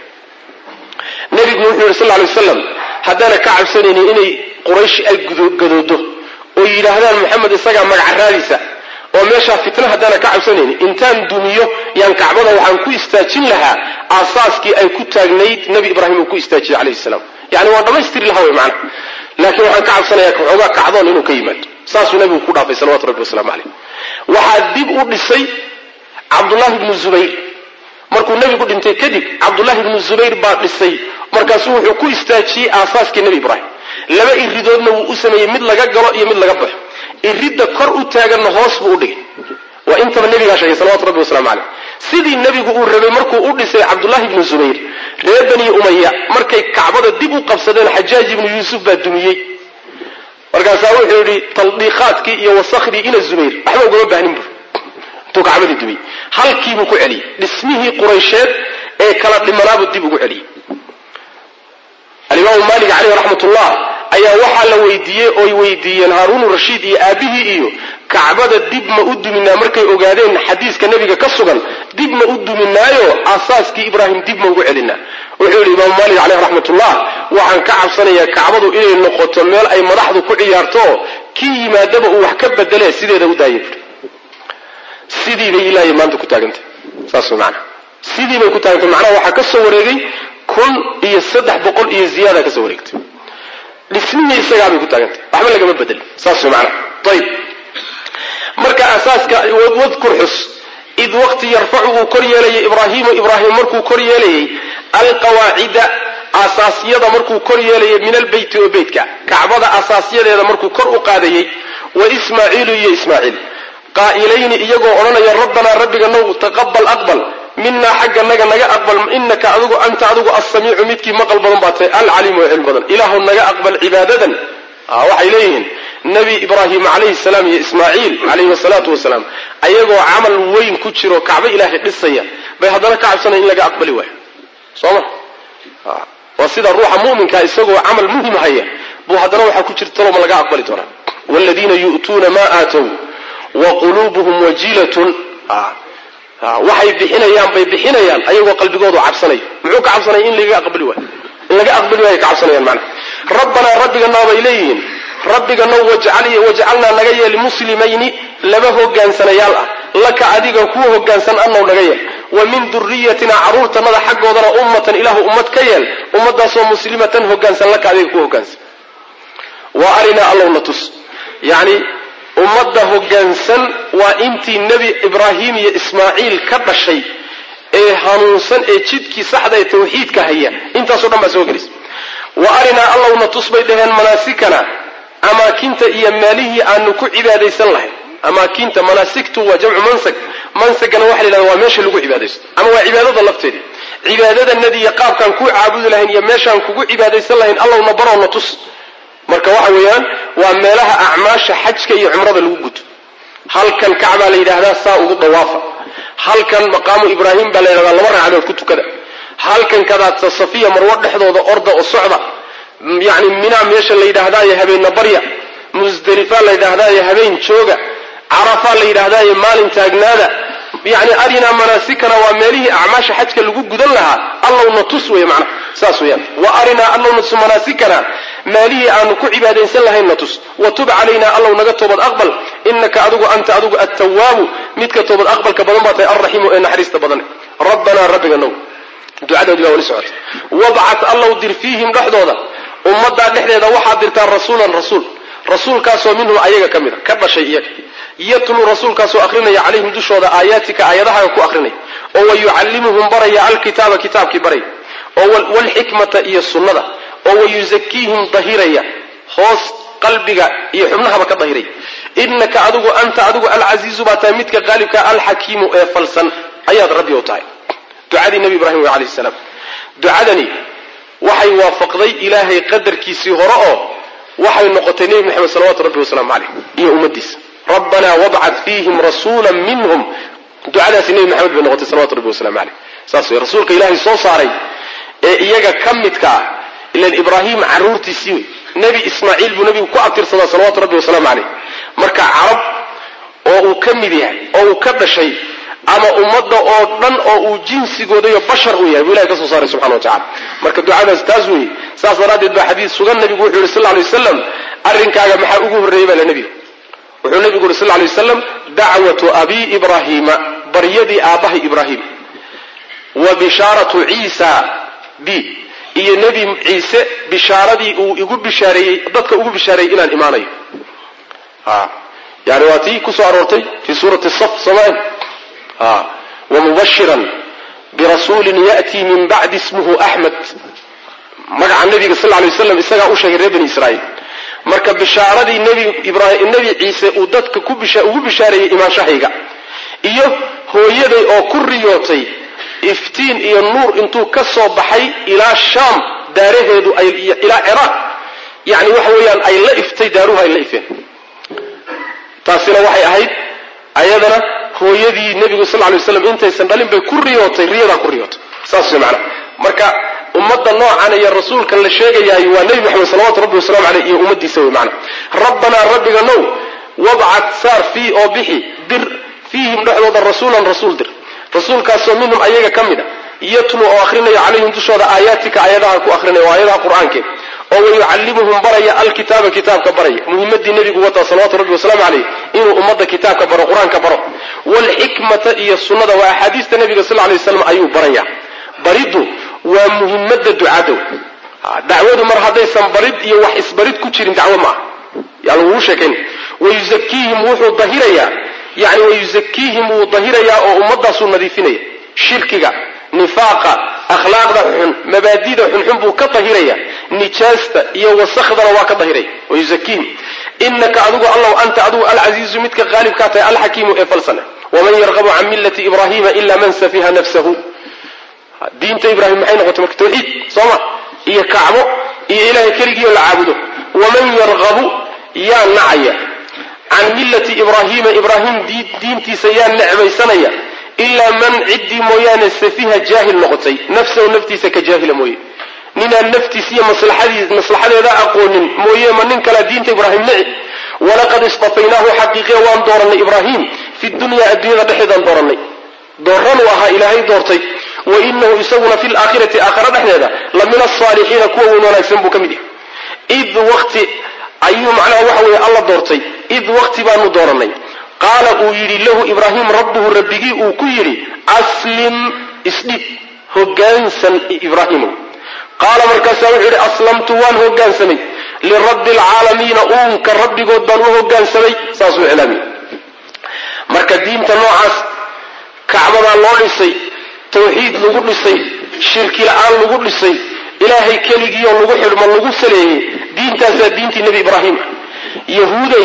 nebigu wuxuu yidhi sal ly waslam haddaana ka cabsanaynin inay quraysh ay gadoodo oo yidhaahdaan maxamed isagaa magacaraadiisa oo meeshaa fitna haddaana ka cabsanaynin intaan dumiyo yaan kacbada waxaan ku istaajin lahaa aasaaskii ay ku taagnayd nebi ibraahim uu ku istaajiyey calayhi salaam yani waan dhammaystiri lahaa wey macana laakiin waxaan ka cabsanayaa xoogaa kacdoon inuu ka yimaado saasuu nebigu ku dhaafay salawatu rabbi wasalaamu caleyh waxaa dib u dhisay cabdullahi bnu zubayr markuu nebigu dhintay kadib cabdullahi bnu zubayr baa dhisay markaasuu wuxuu ku istaajiyey aasaaskii nebi ibraahim laba iridoodna wuu u sameeyey mid laga galo iyo mid laga baxo iridda kor u taaganna hoos buu u dhigay waa intaba nebigaa sheegay salawatu rabbi waslamu caleyh sidii nebigu uu rabay markuu u dhisay cabdullahi bnu zubayr reer bani umaya markay kacbada dib u qabsadeen xajaaj ibnu yuusuf baa dumiyey markaasaa wuxuu yidhi taldiiqaadkii iyo wasakhdii ina zubayr waxba ugama baahnin bur intuu kacbadii dumiyey halkiibuu ku celiyey dhismihii quraysheed ee kala dhimanaabuu dib ugu celiyey alimaamu maalik caleyh raxmat ullah ayaa waxaa la weydiiyey oy weydiiyeen haaruunu rashiid iyo aabihii iyo kacbada dib ma u duminaa markay ogaadeen xadiiska nebiga ka sugan dib ma u duminaayo asaaskii ibraahim dib ma ugu celinaa wuxuu yidhi imaamu maalik caleyh raxmatullah waxaan ka cabsanayaa kacbadu inay noqoto meel ay madaxdu ku ciyaarto kii yimaadaba uu wax ka bedele sideeda u daaya bui sidii bay ilaahay maanta ku taagantay saas maana sidii bay ku taagantay macnaha waxaa ka soo wareegay kun iyo saddex boqol iyo ziyaada ka soo wareegtay dhismihii isagaabay ku taagantay waxba lagama bedelin saas maana ayib marka asaaska wadkur xus id waqti yarfacu uu kor yeelayay ibraahimu ibraahim markuu kor yeelayay alqawaacida asaasyada markuu kor yeelayay min albeyti oo beytka kacbada asaasyadeeda markuu kor u qaadayey wa ismaaciilu iyo ismaaciil qaa'ilayni iyagoo odhanaya rabbanaa rabbiga now taqabal aqbal minaa xagga naga naga aqbal inaka adigu anta adigu assamiicu midkii maqal badan baa tahay alcaliimu oo cilmi badan ilaahu naga aqbal cibaadadan waxay leeyihiin nebi ibraahim calayhi salaam iyo ismaaciil calayhi wasalaatu wasalaam ayagoo camal weyn ku jiro kacbo ilaahay dhisaya bay haddana ka cabsanaya in laga aqbali waayo soo ma waa sida ruuxa muminkaa isagoo camal muhim haya buu haddana waxaa ku jirta talo ma laga aqbali doonaa wladiina yu'tuuna ma aatow wa quluubuhum wajilatun waxay bixinayaan bay bixinayaan ayagoo qalbigoodu cabsanaya muxuu ka cabsanaya in laga aqbali waayo in laga aqbali waayo ka cabsanayaan macna rabbanaa rabbigana bay leeyihiin rabbiganow wajcalnaa naga yeel muslimayni laba hogaansanayaal ah laka adiga kuwa hogaansan anow naga yeel wa min duriyatina caruurtanada xaggoodana ummatan ilaahu ummad ka yeel ummadaasoo muslimatan hogaansan laka adiga kuwa hogaansan wa arinaa allowna tus yani ummadda hogaansan waa intii nebi ibraahim iyo ismaaciil ka dhashay ee hanuunsan ee jidkii saxda ee tawxiidka haya intaasoo dhan baa soo gelaysa wa arinaa allowna tus bay dhaheen manaasikana amaakinta iyo meelihii aanu ku cibaadaysan lahayn amaakinta manaasigtu waa jamcu mansag mansagana waxa la yidhahda waa meesha lagu cibaadaysto ama waa cibaadada lafteeda cibaadadanadi iyo qaabkaan ku caabudi lahayn iyo meeshaan kugu cibaadaysan lahayn allowna baroona tus marka waxa weeyaan waa meelaha acmaasha xajka iyo cumrada lagu guto halkan kacbaa la yidhaahdaa saa ugu dawaafa halkan maqaamu ibraahim baa la yidhahdaa laba ragcadood ku tukada halkan kadaata safiya marwo dhexdooda orda oo socda yani minaa meesha la yidhaahdaayo habeenna barya musdelifaa la yidhaahdaayo habeen jooga carafaa la yidhaahdaayo maalin taagnaada yani arinaa manaasikana waa meelihii acmaasha xajka lagu gudan lahaa allowna tus wey macnaha saas weyaan wa arinaa allowna tus manaasikana meelihii aanu ku cibaadaysan lahaynna tus wa tub calaynaa allow naga toobad aqbal inaka adigu anta adigu attawaabu midka toobad aqbalka badan baa tahay alraxiimu ee naxariista badan rabbanaa rabbiga now ducadoodii baa weli socota wabcat allow dir fiihim dhexdooda ummaddaa dhexdeeda waxaad dirtaa rasuulan rasuul rasuulkaasoo minhum ayaga ka mid a ka dhashay iyaga yatluu rasuulkaasoo akrinaya calayhim dushooda aayaatika aayadahaga ku akrinaya oo wayucallimuhum baraya alkitaaba kitaabkii baraya oo waalxikmata iyo sunnada oo wayusakiihim dahiraya hoos qalbiga iyo xubnahaba ka dahiraya inaka adigu anta adigu alcasiizu baa tahay midka qaalibka alxakiimu ee falsan ayaad rabbi u tahay ducadii nebi ibraahim wey alayhi salaam ducadani waxay waafaqday ilaahay qadarkiisii hore oo waxay noqotay nebi maxamed salawatu rabbi wasalaamu caleyh iyo ummadiisa rabbanaa wabcat fiihim rasuula minhum ducadaasi nebi maxamed bay noqotay salawatu rabbi wasalamu caleyh saas wey rasuulka ilaahay soo saaray ee iyaga ka midka ah ilan ibraahim caruurtiisii wey nebi ismaaciil buu nebigu ku abtirsadaa salawatu rabbi wasalaamu caleyh marka carab oo uu ka mid yahay oo uu ka dhashay ama ummadda oo dhan oo uu jinsigooda iyo bashar uu yahay buu ilahay ka soo saaray subxana wa tacala marka ducadaas taas weeye saas daraaddeed baa xadiis sugan nebigu wuxuu yihi sal lla lay wasalam arrinkaaga maxaa ugu horreeyey baa la nebiga wuxuu nebigu yuri sal lla lay wasalam dacwatu abii ibraahiima baryadii aabbahay ibraahim wa bishaaratu ciisa b iyo nebi ciise bishaaradii uu igu bishaareeyey dadka ugu bishaareeyey inaan imaanayo yani waa tii kusoo aroortay fi suurati saf somaali wamubashiran birasuulin ya'tii min bacdi ismuhu axmed magaca nebiga sal lay waslam isagaa u sheegay reer bani israa'iil marka bishaaradii nebi ciise uu dadka ugu bishaareeyey imaanshahayga iyo hooyaday oo ku riyootay iftiin iyo nuur intuu ka soo baxay ilaa shaam daaraheedu ilaa ciraaq yani waxa weeyaan ay la iftay daaruhu ay la ifeen taasina waxay ahayd ayadana hooyadii nebigu sal lay waslam intaysan dhalin bay ku riyootay riyadaa ku riyootay saas wey macana marka ummadda noocan iyo rasuulkan la sheegayaay waa nebi maxamed salawatu rabbi wasalamu aleyh iyo ummadiisa wey macana rabbanaa rabbiga now wabcat saar fii oo bixi dir fiihim dhexdooda rasuulan rasuul dir rasuulkaasoo minhum ayaga ka mid a yatlu oo akrinaya calayhim dushooda aayaatika aayadaha ku akrinaya oo aayadaha qur-aankeed oo wayucallimuhum baraya alkitaaba kitaabka baraya muhimadii nebigu wataa salawatu rabbi wasalaamu caleyh inuu ummadda kitaabka baro qur-aanka baro waalxikmata iyo sunnada waa axaadiista nebiga sal lay waslam ayuu baraya bariddu waa muhimada ducada dacwadu mar haddaysan barid iyo wax isbarid ku jirin dacwo ma aha yani wuu sheekayn wayuzakiihim wuxuu dahirayaa yani wayuzakiihim wuu dahirayaa oo ummadaasuu nadiifinaya shirkiga nifaaqa akhlaaqda xun mabaadida xunxun buu ka dahiraya nijaasta iyo wasakhdana waa ka dahiraya wayuzakiihim inaka adigu allow anta adigu alcasiizu midka qaalibkaa tahay alxakiimu ee falsana waman yarqabu can millati ibrahima ila man safiha nafsahu diinta ibrahim maxay noqotay marka tawxiid soo ma iyo kacbo iyo ilahay keligiioo la caabudo waman yarqabu yaa nacaya can millati ibraahiima ibraahim diintiisa yaa necbaysanaya ilaa man ciddii mooyaane safiha jaahil noqotay nafsahu naftiisa ka jaahila mooye ninaan naftiis iyo maslaxadeeda aqoonin mooye ma nin kalea diinta ibraahim nici walaqad istafaynaahu xaqiiqiya waan doorannay ibraahim fi dunyaa adduunyada dhexeedaan doorannay dooranuu ahaa ilaahay doortay wa inahu isaguna fi laakhirati aakhara dhexdeeda la min asaalixiina kuwa weyn wanaagsan buu ka mid yahay id waqti ayuu macnaha waxa weeye alla doortay id waqti baanu doorannay qaala uu yidhi lahu ibraahim rabbuhu rabbigii uu ku yidhi aslim isdhib hogaansan ibraahimow qaala markaasaa wuxuu yidhi aslamtu waan hogaansamay lirabbi alcaalamiina uunka rabbigood baan u hogaansamay saasuu iclaamiyey marka diinta noocaas kacbadaa loo dhisay tawxiid lagu dhisay shirki la-aan lagu dhisay ilaahay keligiioo lagu xidhmo lagu saleeyey diintaasaa diintii nebi ibraahim yahuuday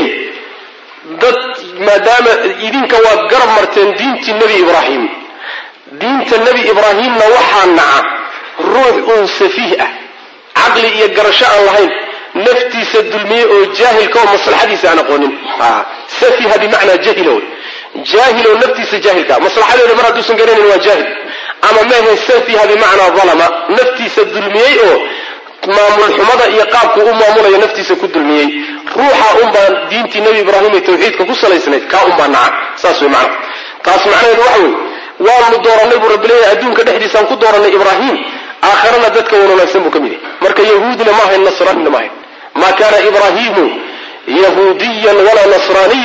dad maadaama idinka waad garab marteen diintii nebi ibraahim diinta nebi ibraahimna waxaa naca ruux uun safiih ah caqli iyo garasho aan lahayn naftiisa dulmiyey oo jaahilka oo maslaxadiisa aan aqoonin safiha bimacnaa jahila wey jaahil oo naftiisa jaahilka maslaxadeeda mar hadduusan garanayn waa jaahil ama mehe safiha bimacnaa dalama naftiisa dulmiyey oo maamul xumada iyo qaabku u maamulayo naftiisa ku dulmiyey ruuxa unbaa diintii nebi ibraahim ee tawxiidka ku salaysnayd kaa unbaa naca saas wey macna taas macnaheedu waxa weeye waanu doorannay buu rabbi leeyahay adduunka dhexdiisaan ku doorannay ibraahim aakharana dadka wan wanaagsan buu ka mid yahay marka yahuudina ma ahayn nasraanina ma ahayn ma kana ibraahimu yahuudiyan walaa nasraaniyan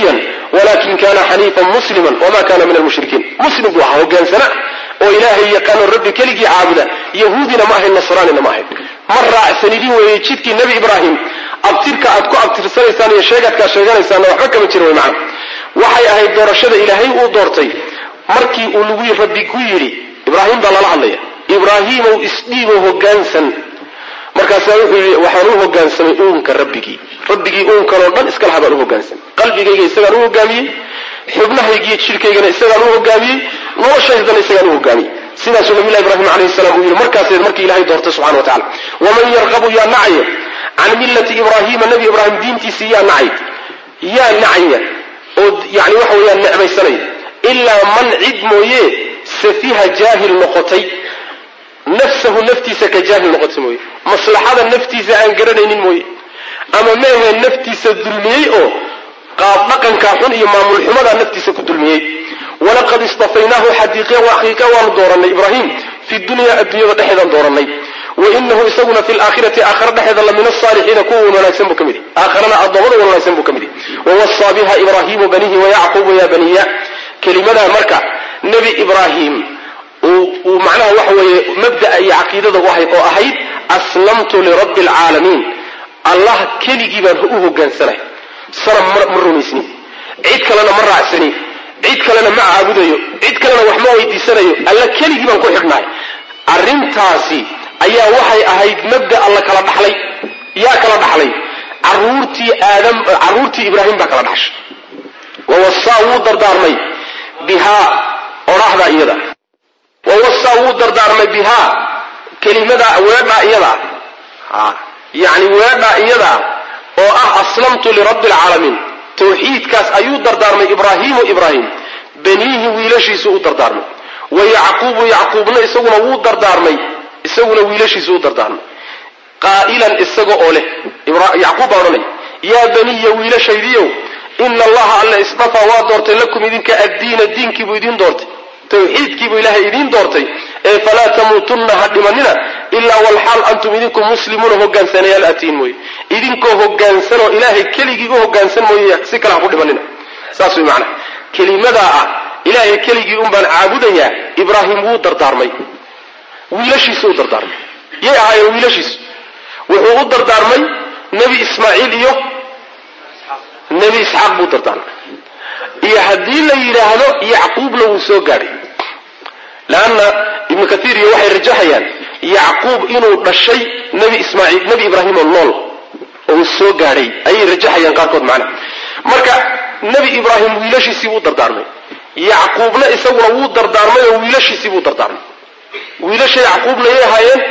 walakin kana xaniifan musliman wama kana min almushrikiin muslim buu ahaa hogaansana oo ilaahay yaqaano rabbi keligii caabuda yahuudina ma ahayn nasraanina ma ahayn ma raacsanidin weeye jidkii nebi ibraahim abtirka aad ku abtirsanaysaan iyo sheegadkaad sheeganaysaanna waxba kama jira way macana waxay ahayd doorashada ilaahay uu doortay markii uu lagu rabbi ku yidhi ibraahim baa lala hadlaya ibraahiimow isdhiibo hogaansan markaasaa wuxuu yidhi waxaan u hogaansamay uunka rabbigii rabbigii uunkanoo dhan iska laha baan u hogaansamay qalbigayga isagaan u hogaamiyey xubnahaygiiyo jidhkaygana isagaan u hogaamiyey noloshaydana isagaan u hogaamiyey sidaasuu nabilahi ibraahim calayhi salaam uu yidhi markaaseed markii ilahay doortay subxana wa tacala waman yarqabu yaa nacaya can millati ibraahiima nebi ibraahim diintiisii yaa nacay yaa nacaya oo yani waxa weeyaan necbaysanaya ilaa man cid mooye safiha jaahil noqotay nafsahu naftiisa ka jaahil noqotay mooye maslaxada naftiisa aan garanaynin mooye ama meehe naftiisa dulmiyey oo qaab dhaqankaa xun iyo maamul xumadaa naftiisa ku dulmiyey walaqad istafaynaahu xadiiqe xaqiiqa waanu dooranay ibraahim fi dunya adduunyada dhexeedaan dooranay wainahu isaguna fi laakhirati aakhara dhexeeda la min asaalixiina kuwa wan wanaagsan buu ka mid yahy aakharana addoommada wan wanaagsan buu ka mid yahy wawasaa biha ibraahimu banihi wayacquubu ya baniya kelimadaa marka nebi ibraahim uu macnaha waxa weeye mabda'a iyo caqiidada u ahayd oo ahayd aslamtu lirabbi alcaalamiin allah keligii baan u hogaansanay sanam ma rumaysnin cid kalena ma raacsanin cid kalena ma caabudayo cid kalena wax ma weydiisanayo alla keligii baan ku xidhnahay arrintaasi ayaa waxay ahayd mabda'a la kala dhaxlay yaa kala dhaxlay caruurtii aadam carruurtii ibraahim baa kala dhaxshay wawasaa wuu dardaarmay bihaa odhaahda iyada wawasaa wuu dardaarmay bihaa kelimada weedhaa iyada yani weedhaa iyada oo ah aslamtu lirabbi alcaalamiin tawxiidkaas ayuu dardaarmay ibraahimu ibraahim baniihi wiilashiisu u dardaarmay wa yacquubu yacquubna isaguna wuu dardaarmay isaguna wiilashiisu u dardaarmay qaa'ilan isaga oo leh yacquub baa odhanaya yaa baniya wiilashaydiiow ina allaha alla isdafaa waa doortay lakum idinka addiina diinkiibuu idiin doortay tawxiidkiibuu ilaahay idiin doortay ee falaa tamuutunna ha dhimanina ilaa walxaal antum idinku muslimuuna hogaansanayaal atiin mooye idinkoo hogaansanoo ilaahay keligii u hogaansan mooye si kale ha ku dhimanina saas way macnaha kelimadaa ah ilaahay keligii un baan caabudayaa ibraahim wuu dardaarmay wiilashiisu u dardaarmay yay ahaayeen wiilashiisu wuxuu u dardaarmay nebi ismaaciil iyo nebi isxaaq buu dardaarmay iyo haddii la yidhaahdo yacquubna wuu soo gaadhay leanna ibnu kaiir iyo waxay rajaxayaan yacquub inuu dhashay nebi ismaaciil nebi ibraahim oo nool oo uu soo gaadhay ayay rajaxayaan qaarkood macnaha marka nebi ibraahim wiilashiisii wuu dardaarmay yacquubna isaguna wuu dardaarmay oo wiilashiisii buu dardaarmay wiilasha yacquubna yay ahaayeen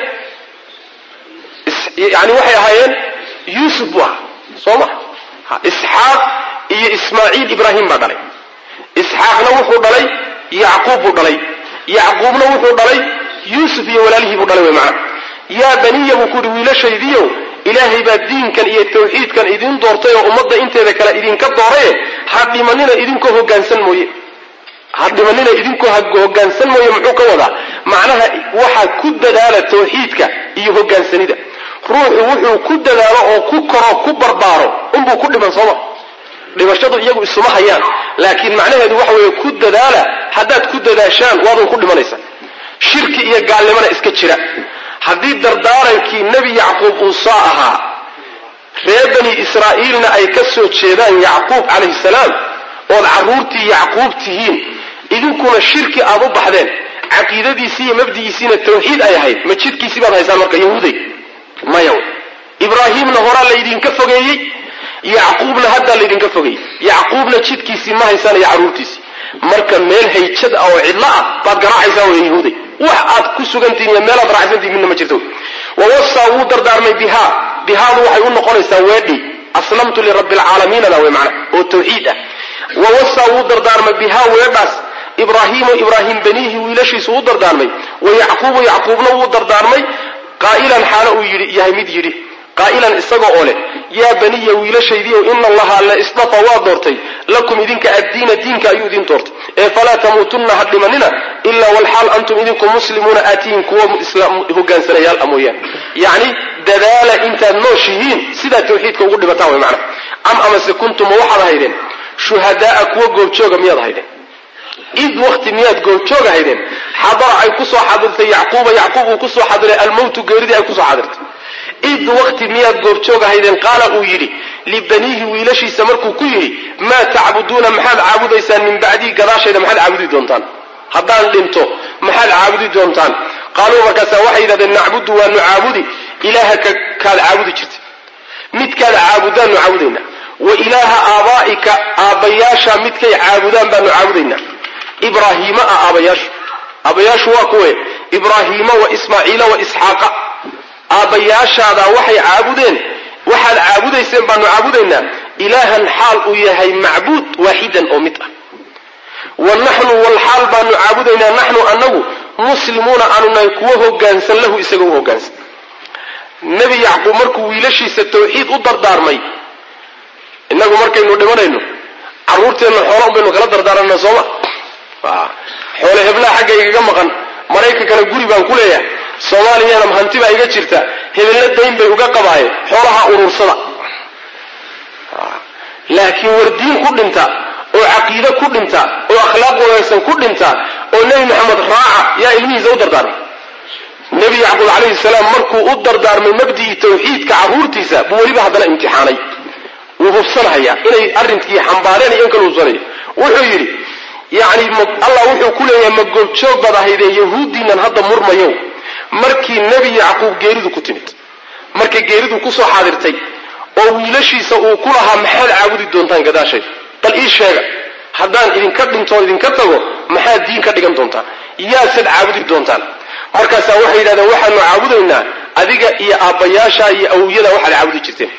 yani waxay ahaayeen yuusuf buu ahaa soo ma isxaaq iyo ismaaciil ibraahim baa dhalay isxaaqna wuxuu dhalay yacquub buu dhalay yacquubna wuxuu dhalay yuusuf iyo walaalihii buu dhalay way macana yaa baniya buu ku yidhi wiilashaydiiow ilaahay baa diinkan iyo tawxiidkan idin doortay oo ummadda inteeda kale idinka dooraye ha dhimanina idinkoo hogaansan mooye ha dhimanina idinkoo hogaansan mooye muxuu ka wadaa macnaha waxaa ku dadaala tawxiidka iyo hogaansanida ruuxu wuxuu ku dadaalo oo ku koro ku barbaaro unbuu ku dhiman sooma dhimashadu iyagu isuma hayaan laakiin macnaheedu waxa weeye ku dadaala haddaad ku dadaashaan waadun ku dhimanaysaa shirki iyo gaalnimona iska jira haddii dardaarankii nebi yacquub uu saa ahaa reer bani israa'iilna ay ka soo jeedaan yacquub calayhi salaam ood carruurtii yacquub tihiin idinkuna shirki aad u baxdeen caqiidadiisii iyo mabdigiisiina tawxiid ay ahayd ma jidkiisii baad haysaan marka yahuuday maya ibraahiimna horaa laydinka fogeeyey yacquubna haddaa laydinka fogeeyey yacquubna jidkiisii ma haysaan iyo carruurtiisii marka meel hayjad ah oo cidlo ah baad garaacaysaa wey yahuuday wax aad ku sugantihin iyo meelaad raacsantihin midna ma jirto wawasaa wuu dardaarmay bihaa bihaadu waxay u noqonaysaa weedhi aslamtu lirabbi alcaalamiinada wey macna oo tawxiid ah wawasaa wuu dardaarmay bihaa weedhaas ibraahiimu ibraahim baniihi wiilashiisu u dardaarmay wa yacquubu yacquubna wuu dardaarmay qaa'ilan xaalo uu yidhi yahay mid yidhi qaa'ilan isaga oo leh yaa baniya wiilashaydiiow ina allaha alla isdafa waa doortay lakum idinka addiina diinka ayuu idin doortay ee falaa tamuutunna ha dhimanina ilaa walxaal antum idinku muslimuuna aatihin kuwa hogaansanayaal a mooyaan yacni dadaala intaad nooshihiin sidaa tawxiidka ugu dhibataan way macnaha am amase kuntuma waxaad ahaydeen shuhadaaa kuwa goobjooga miyaad haydeen id wakti miyaad goobjooga haydeen xadara ay kusoo xadirtay yacquuba yacquub uu kusoo xadiray almowtu geeridii ay kusoo xadirtay id wakti miyaad goobjooga haydeen qaala uu yidhi libaniihi wiilashiisa markuu ku yidhi maa tacbuduuna maxaad caabudaysaan min bacdii gadaashayda maxaad caabudi doontaan haddaan dhinto maxaad caabudi doontaan qaaluu markaasaa waxay yidhahdeen nacbudu waanu caabudi ilaahaka kaad caabudi jirtay midkaad caabudaannu caabudaynaa wa ilaaha aabaa'ika aabbayaasha midkay caabudaan baanu caabudaynaa ibraahiima ah aabayaashu aabbayaashu waa kuwe ibraahiima wa ismaaciila wa isxaaqa aabbayaashaadaa waxay caabudeen waxaad caabudayseen baanu caabudaynaa ilaahan xaal uu yahay macbuud waaxidan oo mid ah wa naxnu walxaal baanu caabudaynaa naxnu annagu muslimuuna aanu nahay kuwo hogaansan lahu isaga u hogaansan nebi yacquub markuu wiilashiisa tawxiid u dardaarmay innagu markaynu dhimanayno carruurteenna xoola un baynu kala dardaaranna sooma xoole heblaha xagga igaga maqan maraykankana guri baan ku leeyahay soomaaliyana hanti baa iga jirta hebelna dayn bay uga qabaayeen xoolaha urursada laakiin war diin ku dhinta oo caqiide ku dhinta oo akhlaaq wanaagsan ku dhinta oo nebi maxamed raaca yaa ilmihiisa u dardaarmay nebi yacquub calayhi salaam markuu u dardaarmay mabdi'ii tawxiidka carruurtiisa buu weliba haddana imtixaanay wuu hubsanahayaa inay arrinkii xambaareen iyo in kala hubsanaya wuxuu yidhi yacni allah wuxuu ku leeyahay ma goobjoog baad ahaydeen yahuuddiinan hadda murmayow markii nebi yacquub geeridu ku timid markay geeridu kusoo xaadirtay oo wiilashiisa uu ku lahaa maxaad caabudi doontaan gadaashay bal ii sheega haddaan idinka dhintoon idinka tago maxaad diin ka dhigan doontaan yaasaad caabudi doontaan markaasaa waxay yidhahdeen waxaanu caabudaynaa adiga iyo aabbayaasha iyo awowyada waxaad caabudi jirteen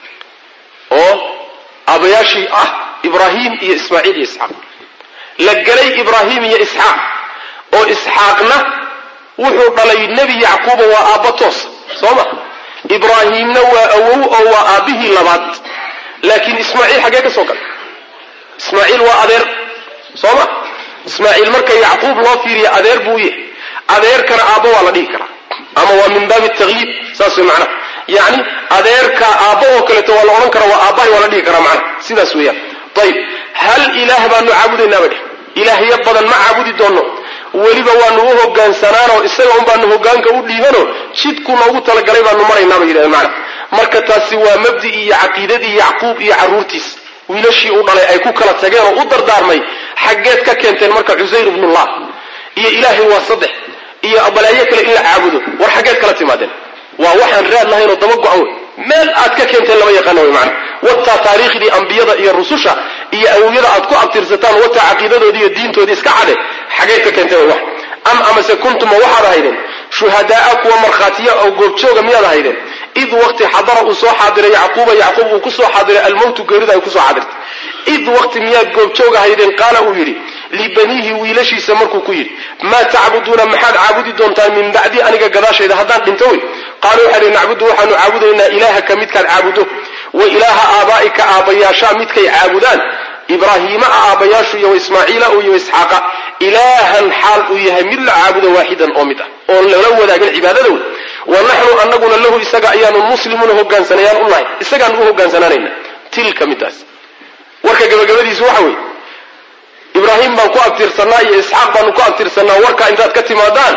oo aabbayaashii ah ibraahim iyo ismaaciil iyo isxaaq la gelay ibraahim iyo isxaaq oo isxaaqna wuxuu dhalay nebi yacquuba waa aabba toos soo ma ibraahiimna waa awow oo waa aabbihii labaad laakiin ismaaciil xaggee ka soo galay ismaaciil waa adeer soo ma ismaaciil marka yacquub loo fiiriya adeer buu u yahay adeerkana aabbo waa la dhihi karaa ama waa min baabi tagliib saas way macnaha yacni adeerka aabbo oo kaleeto waa la odhan karaa waa aabbahay waa la dhihi karaa macnaha sidaas weeyaan ayib hal ilaah baanu caabudaynaa badhe ilaahyo badan ma caabudi doonno weliba waanu u hogaansanaanoo isaga un baanu hogaanka u dhiibanoo jidku noogu talagalay baanu maraynaa bay yidhahdeen macna marka taasi waa mabdi'ii iyo caqiidadii yacquub iyo carruurtiis wiilashii u dhalay ay ku kala tageen oo u dardaarmay xaggeed ka keenteen marka cusayr ibnullah iyo ilaahay waa saddex iyo balaayo kale in la caabudo war xaggeed kala timaadeen waa waxaan raad lahayn oo daba go-an wey meel aad ka keenteen lama yaqaana way macna wataa taariikhdii ambiyada iyo rususha iyo awowyada aad ku abtirsataan wataa caqiidadoodii iyo diintoodii iska cade xageed ka keenteen way wax am amase kuntuma waxaad ahaydeen shuhadaaa kuwa markhaatiya oo goobjooga miyaad ahaydeen id waqti xadara uu soo xaadiray yacquuba yacquub uu kusoo xaadiray almowtu geerida ay kusoo xaadirtay id waqti miyaad goobjoog ahaydeen qaala uu yidhi libaniihi wiilashiisa markuu ku yidhi maa tacbuduuna maxaad caabudi doontaan min bacdi aniga gadaashayda haddaan dhinto wey qaaluu waxay dhi nacbudu waxaanu caabudaynaa ilaahaka midkaad caabudo wa ilaaha aabaa'ika aabbayaashaa midkay caabudaan ibraahiima a aabbayaashu iyo ismaaciila iyo isxaaqa ilaahan xaal uu yahay mid la caabudo waaxidan oo mid ah oon lala wadaagin cibaadadooda wa naxnu anaguna lahu isaga ayaanu muslimuuna hogaansanayaan u nahay isagaanu u hogaansanaanayna tilka midaas warka gabagabadiisu waxa weeye ibraahim baan ku abtirsannaa iyo isxaaq baanu ku abtirsannaa warkaa intaad ka timaadaan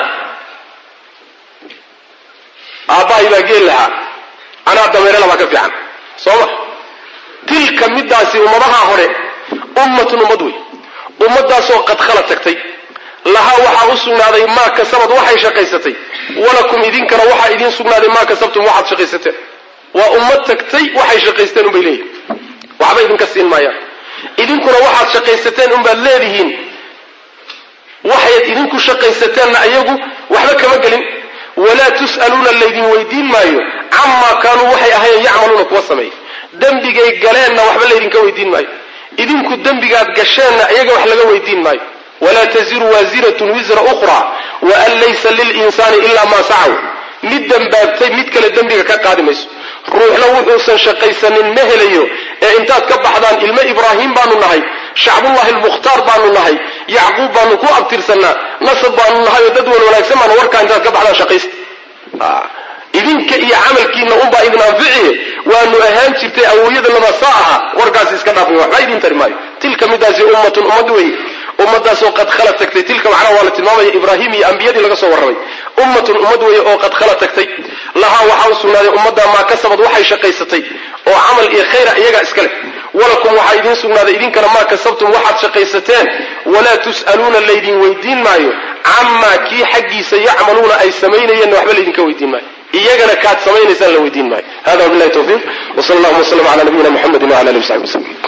aabbahay baa geel lahaa anaa dameerela baa ka fiican soo ma tilka midaasi ummadaha hore ummatun ummad wey ummadaasoo qad khala tagtay lahaa waxaa u sugnaaday maa kasabad waxay shaqaysatay walakum idinkana waxaa idiin sugnaaday maa kasabtum waxaad shaqaysateen waa ummad tagtay waxay shaqaysteen unbay leeyihin waxba idinka siin maayaan idinkuna waxaad shaqaysateen unbaad leedihiin waxayd idinku shaqaysateenna iyagu waxba kama gelin walaa tus'aluuna laydin weydiin maayo camaa kaanuu waxay ahayen yacmaluuna kuwa sameeya dembigay galeenna waxba laydinka weydiin maayo idinku dembigaad gasheenna iyaga wax laga weydiin maayo walaa taziru waasiratun wisra ukhraa wa an laysa lilinsaani ilaa maa sacaw mid dembaabtay mid kale dembiga ka qaadi mayso ruuxna wuxuusan shaqaysanin ma helayo ee intaad ka baxdaan ilmo ibraahim baanu nahay shacbullahi almukhtaar baanu nahay yacquub baanu ku abtirsannaa nasab baanu nahay oo dad wan wanaagsan baanu warkaa intaad ka baxdaan shaqaysta idinka iyo camalkiina unbaa idin anficiye waanu ahaan jirtay awowyada laba saa aha warkaasi iska dhaafay waxba idiin tari maayo tilka midaasi ummatun ummad weeye ummadaasoo qad khala tagtay tilka macnaha waa la tilmaamaya ibraahim iyo ambiyadii laga soo warramay ummatun ummad weeye oo qad khala tagtay lahaa waxaa u sugnaaday ummaddaa maa kasabad waxay shaqaysatay oo camal iyo khayra iyagaa iska leh walakum waxaa idiin sugnaaday idinkana maa kasabtum waxaad shaqaysateen walaa tus'aluuna laydin weydiin maayo camaa kii xaggiisa yacmaluuna ay samaynayeenna waxba laydinka weydiin maayo iyagana kaad samaynaysaan la weydiin maayo hada wabilahi tawfiiq wsala allahuma wslm cala nabiyina muxamedi wala alihi wasaxbi waslm